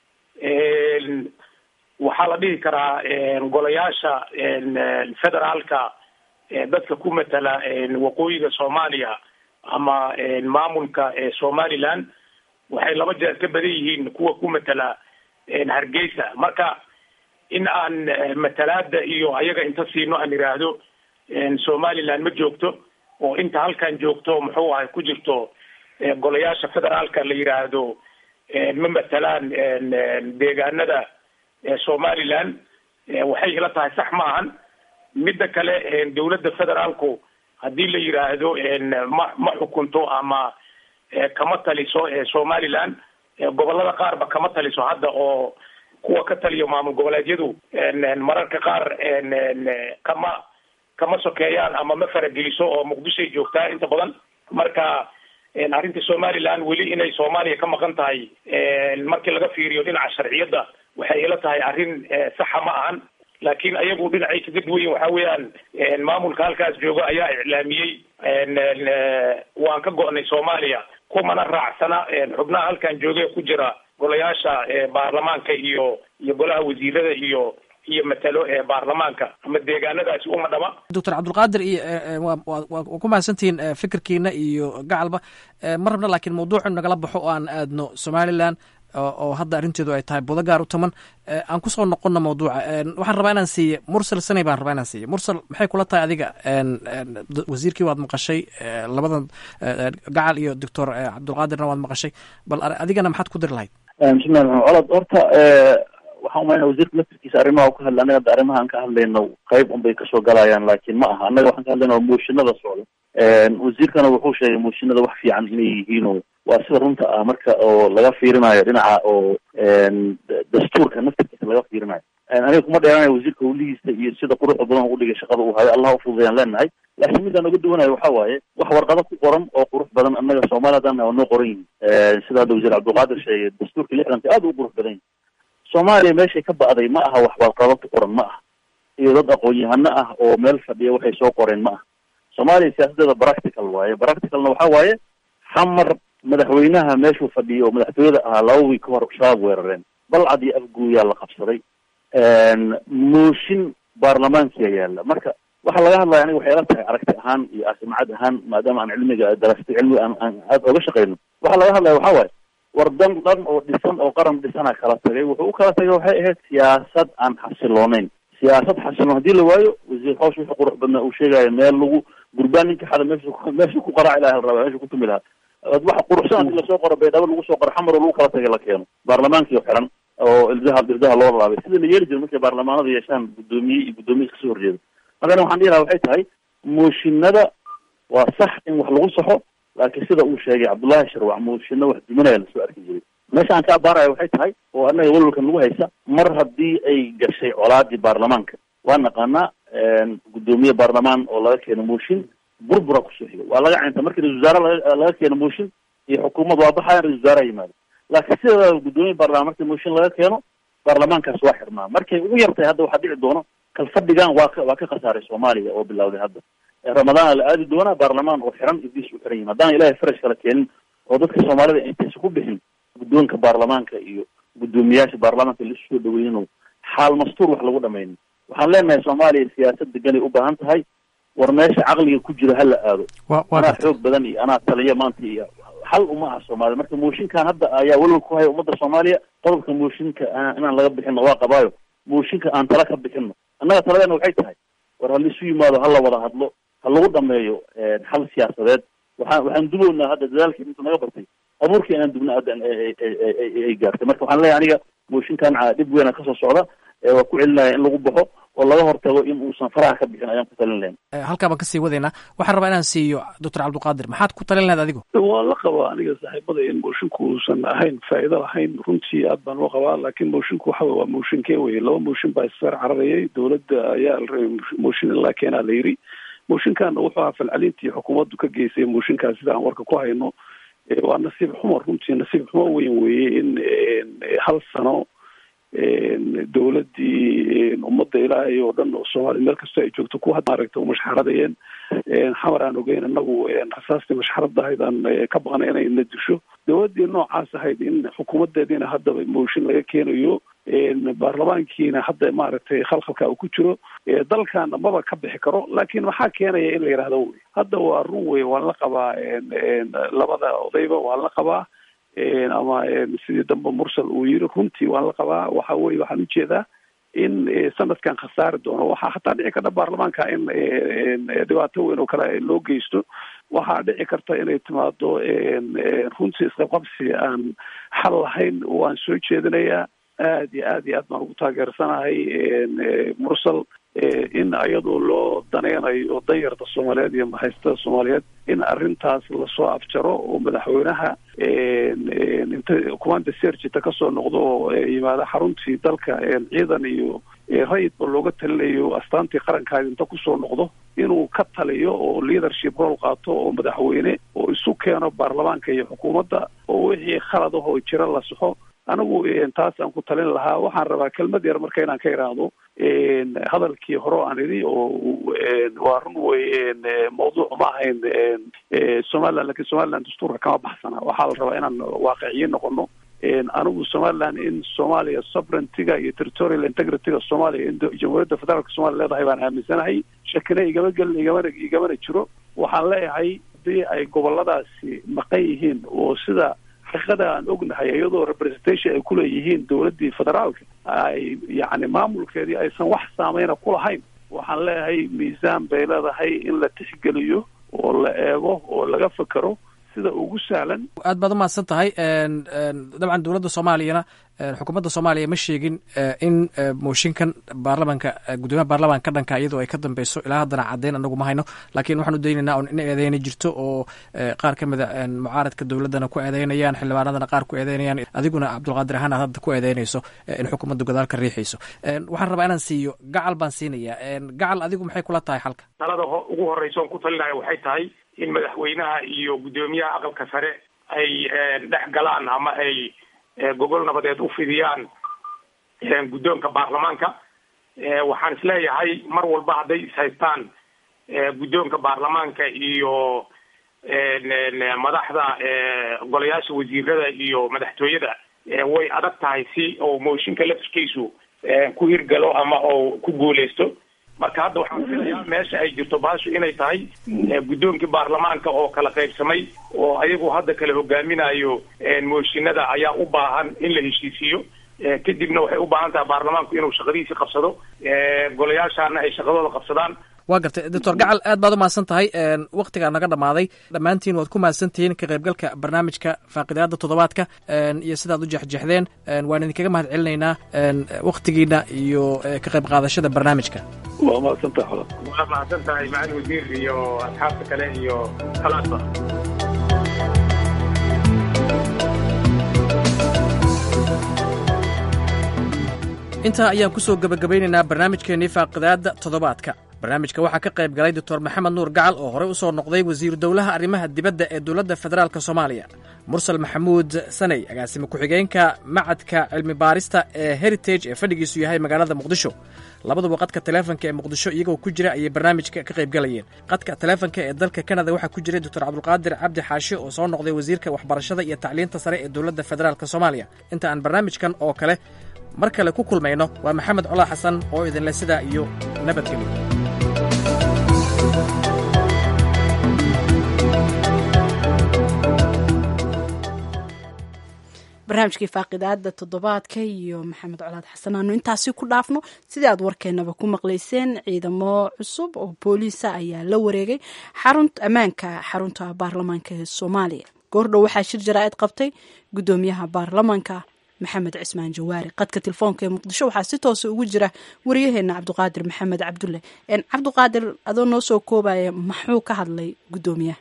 waxaa la dhihi karaa golayaasha federaalka dadka ku matala waqooyiga soomaaliya ama maamulka somaliland waxay laba jeer ka badan yihiin kuwa ku matala hargeysa marka in aan matalaada iyo ayaga inta siino aan iraahdo somaliland ma joogto oo inta halkan joogto muxuu ahay ku jirto golayaasha federaalka la yiraahdo ma matalaan deegaanada somaliland waxay ila tahay sax ma ahan midda kale dawladda federaalku haddii la yiraahdo ma ma xukunto ama kama taliso somaliland gobolada qaarba kama taliso hadda oo kuwa ka taliyo maamul goboleedyadu mararka qaar kama kama sokeeyaan ama ma farageliso oo muqdishoay joogtaa inta badan marka arrinta somaliland weli inay soomaaliya ka maqan tahay markii laga fiiriyo dhinaca sharciyadda waxay ila tahay arrin saxa ma ahan laakiin ayagu dhinacay kaga duwan yihin waxa weeyaan maamulka halkaas jooga ayaa iclaamiyey waan ka go'nay soomaaliya kumana raacsana xubnaha halkan jooga ku jira golayaasha baarlamaanka iyo iyo golaha wasiirada iyo iyo matalo ee baarlamaanka ama deegaanadaasi uma dhama doctor cabdulqaadir iyo waa ku mahadsantihiin fikirkiina iyo gacalba ma rabna laakiin mawduucu nagala baxo oo aan aadno somaliland oo hadda arrinteedu ay tahay budo gaar u taman aan kusoo noqonna mawduuca waxaan rabaa inaan siiye mursal sanay baan rabaa inaan siiye mursal maxay kula tahay adiga wasiirkii waad maqashay labadan gacal iyo doctor cabdulqaadirna waad maqashay bal adigana maxaad ku diri lahayd bismillahi raxmaan colod horta waxaan umaynaa wasiirka laftirkiisa arrimaha u ka hadla annaga hadda arrimaha aan ka hadlayno qayb un bay kasoo galayaan laakiin ma aha annaga waxaan ka hadlayna waa mooshinada socda wasiirkana wuxuu sheegay mooshinada wax fiican inay yihiinoo waa sida runta ah marka oo laga fiirinayo dhinaca oo dastuurka naftirkiisa laga fiirinayo aniga kuma dheeranayo wasiirka howlihiisa iyo sida quruxda badan u dhigay shaqada uu hayo allah ufududayaan leenahay laakiin midaan uga duwanayo waxa waaye wax warqado ku qoran oo qurux badan annaga soomaaliya haddaan waa noo qoran yihin sida hadda wasiir cabdulqaadir sheegay dastuurka lixdanka aad u qurux badan yihin soomaaliya meeshay ka ba'day ma aha wax warqado ku qoran ma aha iyo dad aqoon-yahano ah oo meel fadhiya waxay soo qoreen ma ah soomaaliya siyaasadeeda practical waaye practicalna waxa waaye xamar madaxweynaha meeshuu fadhiyay oo madaxtooyada ahaa laba wiig ka hor shabaab weerareen balcad iyo afguuyaa la qabsaday mooshin baarlamaankiya yaalla marka waxaa laga hadlaya aniga waxay ila tahay aragti ahaan iyo asimcad ahaan maadaama aan cilmiga darastay cilmiga aan aan aada oga shaqeyno waxaa laga hadlaya waxa waaye war dan dhan oo dhisan oo qaran dhisana kala tagay wuxuu u kala tagay waxay ahayd siyaasad aan xasilooneyn siyaasad xasiloon hadii la waayo wasiir hawsh wuxuu qurux badnaa uu sheegaya meel lagu gurbaan ninka xada meesha meesha ku qaraaci laha la rabaa meesha ku tumi lahaa waxa quruxsan hadii lasoo qoro baydhabo lagu soo qoro xamar oo lagu kala tagay la keeno baarlamaankii oo xiran oo ildaha ildaha loo laabay sida la yeeli jiro markay baarlamaanada yeeshaan guddoomiye iyo guddoomiye iska soo horjeeda markana waxaan dhihi lahaa waxay tahay mooshinada waa sax in wax lagu saxo laakiin sida uu sheegay cabdullaahi sharwac mooshinna wax duminaya lasoo arki jiray meesha aan ka abaaraya waxay tahay oo annaga walwalkan lagu haysa mar haddii ay gashay colaadii baarlamaanka waa naqaanaa guddoomiye baarlamaan oo laga keeno mooshin burbura kusoo xigo waa laga caynta markii ra-isul wasaare laga laga keeno mooshin iyo xukuumad waa baxayan ra-isul wasaaraha yimaado laakiin sida guddoomiye baarlamaan markii mooshin laga keeno baarlamaankaas waa xirmaa markay ugu yartahay hadda waxaa dhici doono kalfadhigan waa ka waa ka khasaaray soomaaliya oo bilawday hadda ramadaana la aadi doonaa baarlamaan oo xiran ibdiis u xiran yihin haddaan ilahay farash kala keenin oo dadka soomaalida intaysa ku bixin guddoonka baarlamaanka iyo guddoomiyaasha baarlamaanka laisu soo dhaweynin xaal mastuur wax lagu dhamaynin waxaan leenahay soomaaliya siyaasad deganay u baahan tahay war meesha caqliga ku jiro hala aado anaa xoog badan iyo anaa taliya maanta iyo xal uma aha soomaliya marka mooshinkan hadda ayaa welwal ku haya ummadda soomaaliya qodobka mooshinka inaan laga bixino waa qabaayo mooshinka aan tala ka bixino annaga taladeena waxay tahay war ha laisu yimaado hala wada hadlo ha lagu dhameeyo xal siyaasadeed waxaan waxaan dubownaa hadda dadaalkii inta naga bartay abuurkii inaan dubna hadda ay gaartay marka waxaan leeyahay aniga mooshinkan dhib weyn kasoo socda waa ku celinaya in lagu baxo oo laga hortago in uusan faraha ka bixin ayaan ku talin lahayn halkaa baan kasii wadaynaa waxaan rabaa inaan siiyo doctor cabdiqaadir maxaad ku talin lahayd adigu waa la qabaa aniga saaxiibada in moshinku uusan ahayn faa'iido lahayn runtii aad baan loo qabaa laakiin moshinku waxa wey waa mooshinkee weye laba mooshin baa isfeer cararayay dowladda ayaa la rabay mooshin in laa keenaa la yiri mooshinkan wuxuu ahaa falcelintii xukuumaddu ka geysay mooshinkaas sida aan warka ku hayno waa nasiib xumo runtii nasiib xumo weyn weeye in hal sano dowladdii ummadda ilaahay oo dhan oo soomaaliya meel kastoo ay joogto kuwa maaragta u mashxaradayeen xamar aan ogeyn inagu rasaastii mashxarada ahayd aan ka baqnay inay na disho dowladdii noocaas ahayd in xukuumadeediina haddaba mooshin laga keenayo baarlamaankiina hadda maaragtay khalkhalka uu ku jiro dalkana maba ka bixi karo laakiin maxaa keenaya in la yidhahdo wey hadda waa run wey waan la qabaa labada odayba waan la qabaa ama sidii dambe mursal uu yiri runtii waan la qabaa waxa weye waxaan ujeedaa in sanadkan khasaari doono waxaa hataa dhici karta baarlamaanka in dhibaato weyn oo kale loo geysto waxaa dhici karta inay timaado runtii isqabqabsi aan xal lahayn waan soo jeedinayaa aad iyo aad iyo aad baan ugu taageersanahay mursal in iyadoo loo daneynayo danyarta soomaaliyeed iyo mahaysatada soomaaliyeed in arrintaas lasoo afjaro oo madaxweynaha inta commanda sergita kasoo noqdo oo yimaada xaruntii dalka ciidan iyo rayidba looga talinayo astaantii qarankaadi inta kusoo noqdo inuu ka taliyo oo leadership role qaato oo madaxweyne oo isu keeno baarlamaanka iyo xukuumadda oo wixii khalad ahoo jira la saxo anigu taas aan ku talin lahaa waxaan rabaa kelmad yar marka inaan ka idhaahdo hadalkii hore aan idhi oo waa run wey mawduuc ma ahayn somaliland lakin somaliland dastuurka kama baxsana waxaa la rabaa inaan waaqiciyin noqono anigu somaliland in soomaaliya sovereigntyga iyo territorial integrityga soomaaliya in jamhuuriyadda federaalka somalia leedahay baan aaminsanahay shakina igama gelin igamana igamana jiro waxaan leeyahay haddii ay goboladaasi maqan yihiin oo sida xaqiiqada aan ognahay iyadoo representation ay kuleeyihiin dowladdii federaalka ay yacni maamulkeedii aysan wax saameyna ku lahayn waxaan leeyahay miisaan bay leedahay in la tixgeliyo oo la eego oo laga fekero sida ugu sahlan aad baad umahadsan tahay dabcan dowladda soomaaliyana xukuumadda soomaaliya ma sheegin in mooshinkan baarlamanka guddoomiyaha baarlamanka ka dhanka iyadoo ay ka dambeyso ilaa haddana caddeyn anagu ma hayno laakiin waxaan u daynaynaa un in eedeyna jirto oo qaar ka mida mucaaradka dowladdana ku eedeynayaan xildhibaanadana qaar ku eedeynayaan adiguna cabdulqaadir ahaan aad hadda ku eedeynayso in xukuumaddu gadaal ka riixayso waxaan rabaa inaan siiyo gacal baan siinayaa gacal adigu maxay kula tahay xalka talada ugu horeysa oon ku talinaya waxay tahay in madaxweynaha iyo guddoomiyaha aqalka sare ay dhex galaan ama ay gogol nabadeed u fidiyaan guddoonka baarlamaanka waxaan isleeyahay mar walba hadday ishaystaan guddoonka baarlamaanka iyo madaxda golayaasha wasiirada iyo madaxtooyada way adag tahay si oo mooshinka laftirkiisu ku hirgalo ama oo ku guuleysto marka hadda waxaan filayaa meesha ay jirto baashu inay tahay guddoonkii baarlamaanka oo kala qaybsamay oo ayagu hadda kala hogaaminayo mooshinada ayaa u baahan in la heshiisiiyo kadibna waxay u baahan tahay baarlamaanku inuu shaqadiisii qabsado golayaashaana ay shaqadooda qabsadaan waa gartay doctor gacal aad baad u mahadsan tahay waktigaa naga dhammaaday dhammaantiin waad ku mahadsan tihiin ka qaybgalka barnaamijka faaqidaada toddobaadka iyo sidaad u jexjexdeen waan idinkaga mahad celinaynaa waktigiina iyo ka qayb qaadashada barnaamijka waa mahadsantahay xola waa mahadsan tahay macalin wasiir iyo asxaabta kale iyo kalaasba intaa ayaan kusoo gebagabaynaynaa barnaamijkeennii faaqidaadda toddobaadka barnaamijka waxaa ka qayb galay doctor maxamed nuur gacal oo horey u soo noqday wasiiru dowlaha arrimaha dibadda ee dowladda federaalk soomaaliya mursal maxamuud saney agaasime ku-xigeenka macadka cilmi baarista ee heritage ee fadhigiisu yahay magaalada muqdisho labaduba qadka taleefonka ee muqdisho iyagoo ku jira ayay barnaamijka ka qayb galayeen qadka taleefonka ee dalka kanada waxaa ku jiray doctor cabdulqaadir cabdi xaashi oo soo noqday wasiirka waxbarashada iyo tacliinta sare ee dowladda federaalk soomaaliya inta aan barnaamijkan oo kale mar kale ku kulmayno waa maxamed colaa xasan oo idinleh sidaa iyo nabadgelyo barnaamijkii faaqidaada toddobaadka iyo maxamed colaad xasan aanu intaasi ku dhaafno sidii aad warkeenaba ku maqlayseen ciidamo cusub oo booliisa ayaa la wareegay xarunta ammaanka xarunta baarlamaanka ee soomaaliya goordhow waxaa shir jaraa'id qabtay guddoomiyaha baarlamaanka maxamed cismaan jawaari qadka telefoonka ee muqdisho waxaa si toosa ugu jira wariyaheena cabdiqaadir maxamed cabdulle cabdiqaadir adoo noo soo koobaya maxuu ka hadlay guddoomiyaha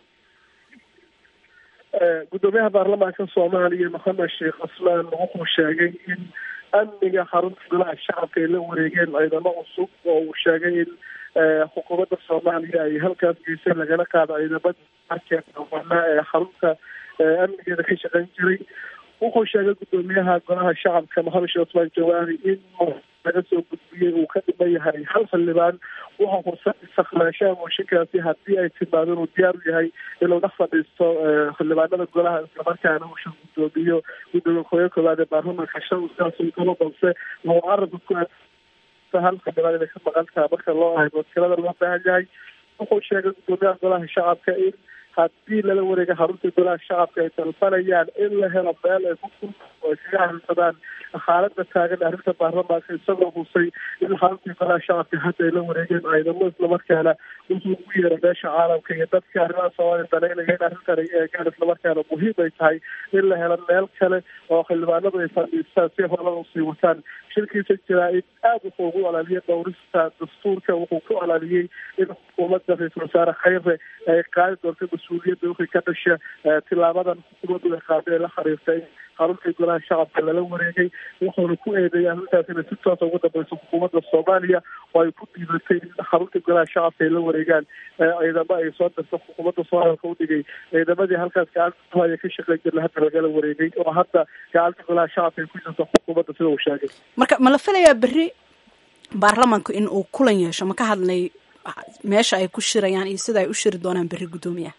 guddoomiyaha baarlamaanka soomaaliya maxamed sheekh casmaan wuxuu sheegay in amniga xarunta golaha shacabka ay la wareegeen ciidamo cusub oo uu sheegay in xukuumadda soomaaliya ay halkaas geysay lagala qaado ciidamada arkeedawanaa ee xarunta amnigeeda ka shaqeyn jiray wuxuu sheegay guddoomiyaha golaha shacabka maxamed sheekh cusmaan jawaari in laga soo gudbiyey uu ka dhiman yahay hal xildhibaan wuxuu kursan istakhlaashaha mooshinkaasi haddii ay timaado inuu diyaar u yahay inuu dhex fadhiisto xildhibaanada golaha islamarkaana uu shir guddoomiyo gudoomiye kooya koowaad ee baarlamaanka shan sidaasuu kalo balse wuxuu carabka ku hal xildhibaan inay ka maqan taha marka loo ahaymo tirada loo baahan yahay wuxuu sheegay guddoomiyaha golaha shacabka in haddii lala wareega xarunta golaha shacabka ay dalbanayaan in la helo meel ay ku kulma oo ay kaga hadalsadaan xaalada taagan arrinta baarlamaanka isagoo husay in xaruntii golaha shacabka hadda ay la wareegeen ciidamo islamarkaana wuxuu ugu yeeray meesha caalamka iyo dadka arrimaha soomaaliya danaynaya in arrintan ay eegaan islamarkaana muhiim ay tahay in la helo meel kale oo xildhibaanadu ay fadhiistaan si horada usii wataan shirkiisa jiraa in aada wuxuu ugu olaaliyay dhowrista dastuurka wuxuu ku olaaliyey in xukuumadda ra-iisul wasaare khayre ay qaadi doonto mas-uuliyadda wixii ka dhasha tilaabadan xukuumaddu ay qaaday ee la xiriirtay xaruntii golaha shacabka lala wareegay wuxuuna ku eedeeyay arrintaas inay si toosa ugu dambeyso xukuumadda soomaaliya oo ay ku dhiibatay in xaruntii golaha shacabka ay la wareegaan ciidamo ay soo dirto xukuumadda soomaaliya u dhigay ciidamadii halkaas gacanta haya ka shaqeyn jirna hadda lagala wareegay oo hadda gacanta golaha shacabka ay ku jirto xukuumadda sida uu sheegay marka ma la filayaa berri baarlamaanku in uu kulan yeesho ma ka hadlay meesha ay ku shirayaan iyo sida ay u shiri doonaan berri guddoomiyaha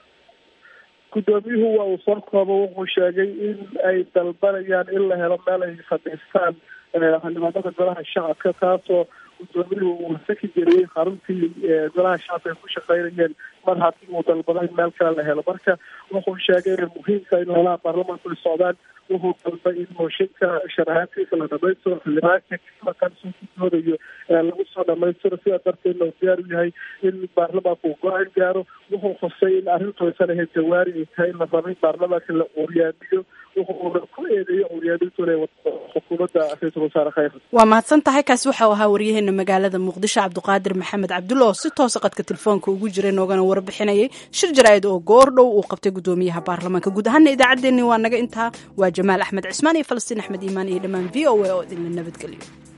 guddoomiyuhu waa uu soo koobo wuxuu sheegay in ay dalbanayaan in la helo meel ay fadhiistaan xildhibaanada golaha shacabka taasoo guddoomiyuhu uu saki geliyey xaruntii golaha shacabka ay ku shaqeynayeen mar haddii uu dalbaday meel kale la helo marka wuxuu sheegay inay muhiimka in holaha baarlamaanku ay socdaan wuxuu dalbay in mooshinka sharaxaadkiisa la dhamaystiro xildhibaanka maqan soo gudoodayo lagu soo dhamaystiro sidaa darteedna uu diyaar u yahay in baarlamaanku uu go-aan gaaro wuxuu xusay in arrintu aysan ahayd jawaari ay tahay in la rabay baarlamaanka la uryaamiyo wuxuuna ku eedeeyay uryaamintu inay wado xukuumadda ra-iisul wasaare khayr waa mahadsan tahay kaasi waxau ahaa waryaheena magaalada muqdisho cabdiqaadir maxamed cabdulla oo si toosa qadka telefoonka ugu jiray noogana warbixinayay shir jaraa'id oo goordhow uu qabtay guddoomiyaha baarlamaanka guud ahaana idaacaddeenni waa naga intaa waa jamaal axmed cismaan iyo falastiin axmed iimaan iyo dhammaan v o a oo idinla nabadgeliyo